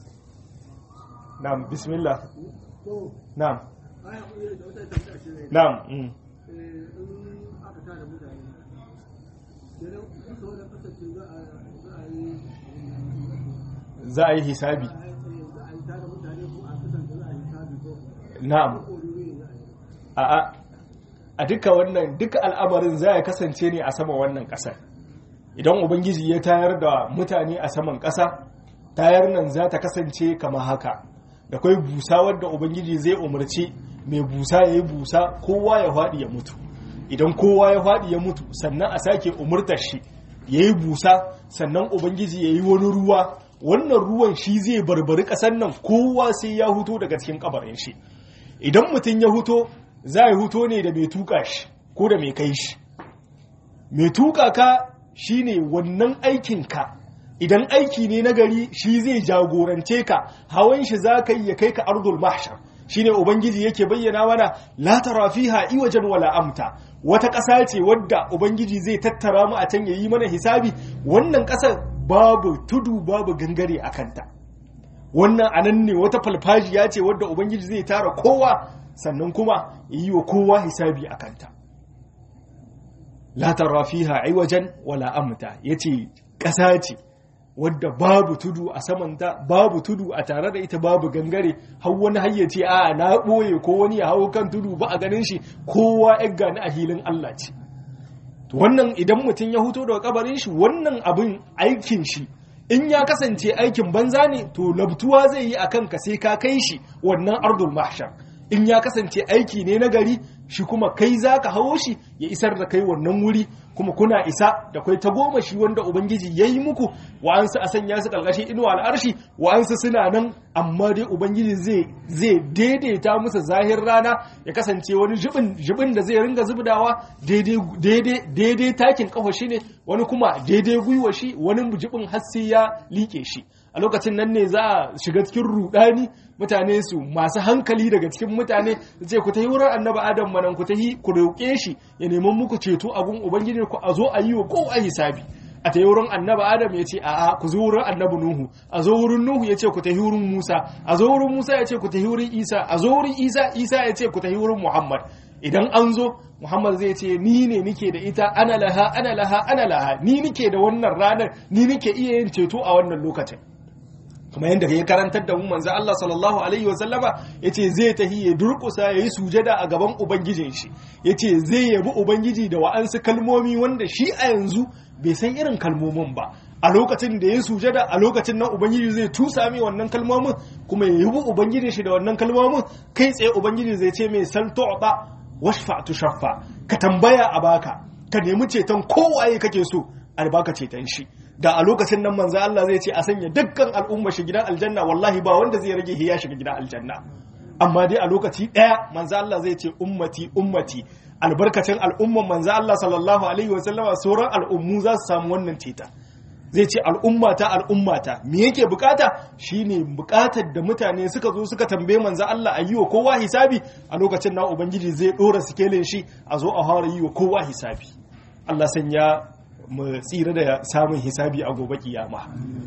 na'am bismillah na'am na'am za a yi hisabi na'am a'a a duka wannan duka al'amarin za ya kasance ne a saman wannan ƙasar idan ubangiji ya tayar da mutane a saman ƙasa tayar nan za ta kasance kama haka da kwai busa wadda ubangiji zai umarci mai busa ya yi busa kowa ya faɗi ya mutu idan kowa ya faɗi ya mutu sannan a sake umurtar shi ya yi busa sannan ubangiji ya yi wani ruwa wannan ruwan shi zai barbari ƙasar nan kowa sai ya huto daga cikin kabarin shi idan mutum ya huto za ya huto ne da mai tuka shi ko da mai kai shi mai tuka ka shi ne wannan aikinka idan aiki ne na gari shi zai jagorance ka hawan shi za ka yi ya kai ka ardul mahshar shi ne ubangiji yake bayyana mana la tara fiha iwajen wala amta wata ƙasa ce wadda ubangiji zai tattara mu a can ya yi mana hisabi wannan ƙasar babu tudu babu gangare a kanta wannan anan ne wata falfajiya ce wadda ubangiji zai tara kowa sannan kuma yi wa kowa hisabi a kanta la tara fiha iwajan wala amta yace ƙasa ce wadda babu tudu a samanta babu tudu a tare da ita babu gangare har wani hayyace a na ɓoye ko wani ya hau kan tudu ba a ganin shi kowa ya gani a hilin Allah ce wannan idan mutum ya huto daga kabarin shi wannan abin aikin shi in ya kasance aikin banza ne to labtuwa zai yi akan ka sai ka kai shi wannan ardul mahshar in ya kasance aiki ne na gari shi kuma kai za ka hawo shi ya isar da kai wannan wuri kuma kuna isa da kai ta goma shi wanda ubangiji ya yi muku wa'ansu a sanya su ƙarƙashin inuwa al'arshi wa'ansu suna nan amma dai ubangiji zai daidaita musu zahir rana ya kasance wani jibin da zai ringa zubdawa daidai takin ƙafa shi ne wani kuma daidai gwiwa shi wani jibin hassi ya liƙe shi a lokacin nan ne za a shiga cikin rudani mutane su masu hankali daga cikin mutane ce ku tahi wurin annabi adam manan ku tahi ku roƙe shi ya neman muku ceto a gun ubangiji ku a zo a yi wa kowa hisabi a tahi wurin annabi adam ya ce a'a ku zo wurin annabi nuhu a zo wurin nuhu ya ce ku tahi wurin musa a zo wurin musa ya ce ku tahi wurin isa a zo wurin isa isa ya ce ku tahi wurin muhammad idan an zo muhammad zai ce ni ne nike da ita ana laha ana laha ana laha ni nike da wannan ranar ni nike iya yin ceto a wannan lokacin kuma yadda ya karantar da mu manzo Allah sallallahu alaihi wa sallama yace zai tahi ya durkusa yayi sujada a gaban ubangijin shi yace zai yabi ubangiji da wa'ansu kalmomi wanda shi a yanzu bai san irin kalmomin ba a lokacin da ya sujada a lokacin nan ubangiji zai tusa mai wannan kalmomin kuma ya yabi ubangijin shi da wannan kalmomin kai tsaye ubangiji zai ce mai sal tu'ta washfa tushaffa ka tambaya a baka ka nemi ceton kowaye kake so albaka ceton shi da a lokacin nan manzo Allah zai ce a sanya dukkan al'umma shi gidan aljanna wallahi ba wanda zai rage ya shiga gidan aljanna amma dai a lokaci daya manzo Allah zai ce ummati ummati albarkacin al'umman manzo Allah sallallahu alaihi wasallama sauran al'ummu za su samu wannan teta zai ce al'ummata al'ummata me yake bukata shine bukatar da mutane suka zo suka tambaye manzo Allah ayi wa kowa hisabi a lokacin nan ubangiji zai dora sikelin shi a zo a fara yi wa kowa hisabi Allah sanya mu tsira da samun hisabi a gobe kiyama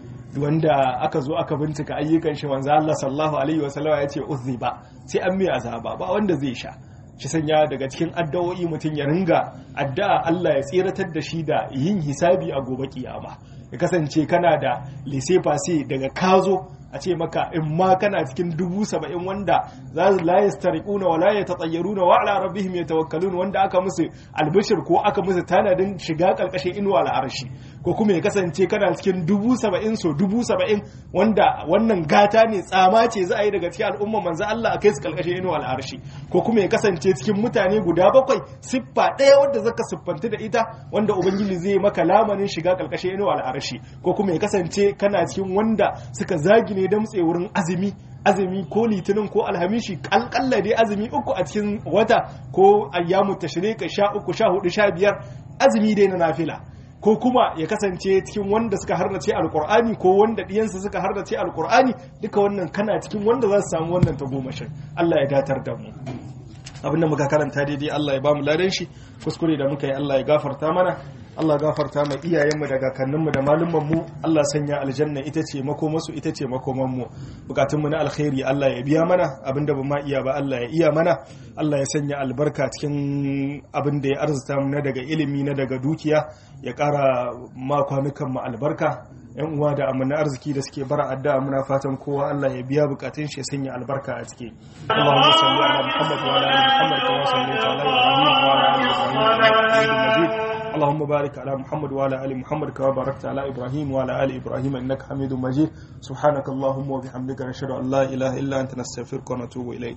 wanda aka zo aka bincika ayyukan shi manzo Allah sallallahu alaihi wasallam ya ce uzziba sai an mai azaba ba wanda zai sha shi sanya daga cikin addu'o'i mutum ya ringa addu'a Allah ya tsiratar da shi da yin hisabi a gobe kiyama ya kasance kana da lise fase daga kazo a ce maka in ma kana cikin dubu saba'in wanda za su la yastariquna wa la yatatayyaruna wa ala rabbihim yatawakkalun wanda aka musu albishir ko aka musu tanadin shiga karkashin inuwa al'arshi ko kuma ya kasance kana cikin dubu saba'in so dubu saba'in wanda wannan gata ne tsama ce za a yi daga cikin al'umma manzo Allah a kai su karkashin inuwa al'arshi ko kuma ya kasance cikin mutane guda bakwai siffa ɗaya wadda zaka siffanta da ita wanda ubangiji zai maka lamanin shiga karkashin inuwa al'arshi ko kuma ya kasance kana cikin wanda suka zagine damtse wurin azumi azumi ko litinin ko alhamishi kalkalla dai azumi uku a cikin wata ko ayyamu tashriqa sha uku sha hudu sha biyar azumi dai na nafila ko kuma ya kasance cikin wanda suka hardace alkur'ani ko wanda diyansa suka hardace alkur'ani duka wannan kana cikin wanda za su samu wannan tagomashin Allah ya datar da mu abin da muka karanta daidai Allah ya bamu ladan shi kuskure da muka yi Allah ya gafarta mana Allah gafarta mai iyayenmu da kakanninmu da malumanmu Allah sanya aljanna ita ce makomasu ita ce makomanmu bukatunmu na alkhairi Allah ya biya mana abinda ba ma iya ba Allah ya iya mana Allah ya sanya albarka cikin abin da ya arzuta mu na daga ilimi na daga dukiya ya ƙara ma kwanukan mu albarka yan uwa da amana arziki da suke bara addu'a muna fatan kowa Allah ya biya bukatun shi ya sanya albarka a ciki Allahumma salli ala Muhammad wa ala ali Muhammad kama sallaita ala Ibrahim wa ala ali Ibrahim innaka Hamidum Majid اللهم بارك على محمد وعلى ال محمد كما باركت على ابراهيم وعلى ال ابراهيم انك حميد مجيد سبحانك اللهم وبحمدك نشهد ان لا اله الا انت نستغفرك ونتوب اليك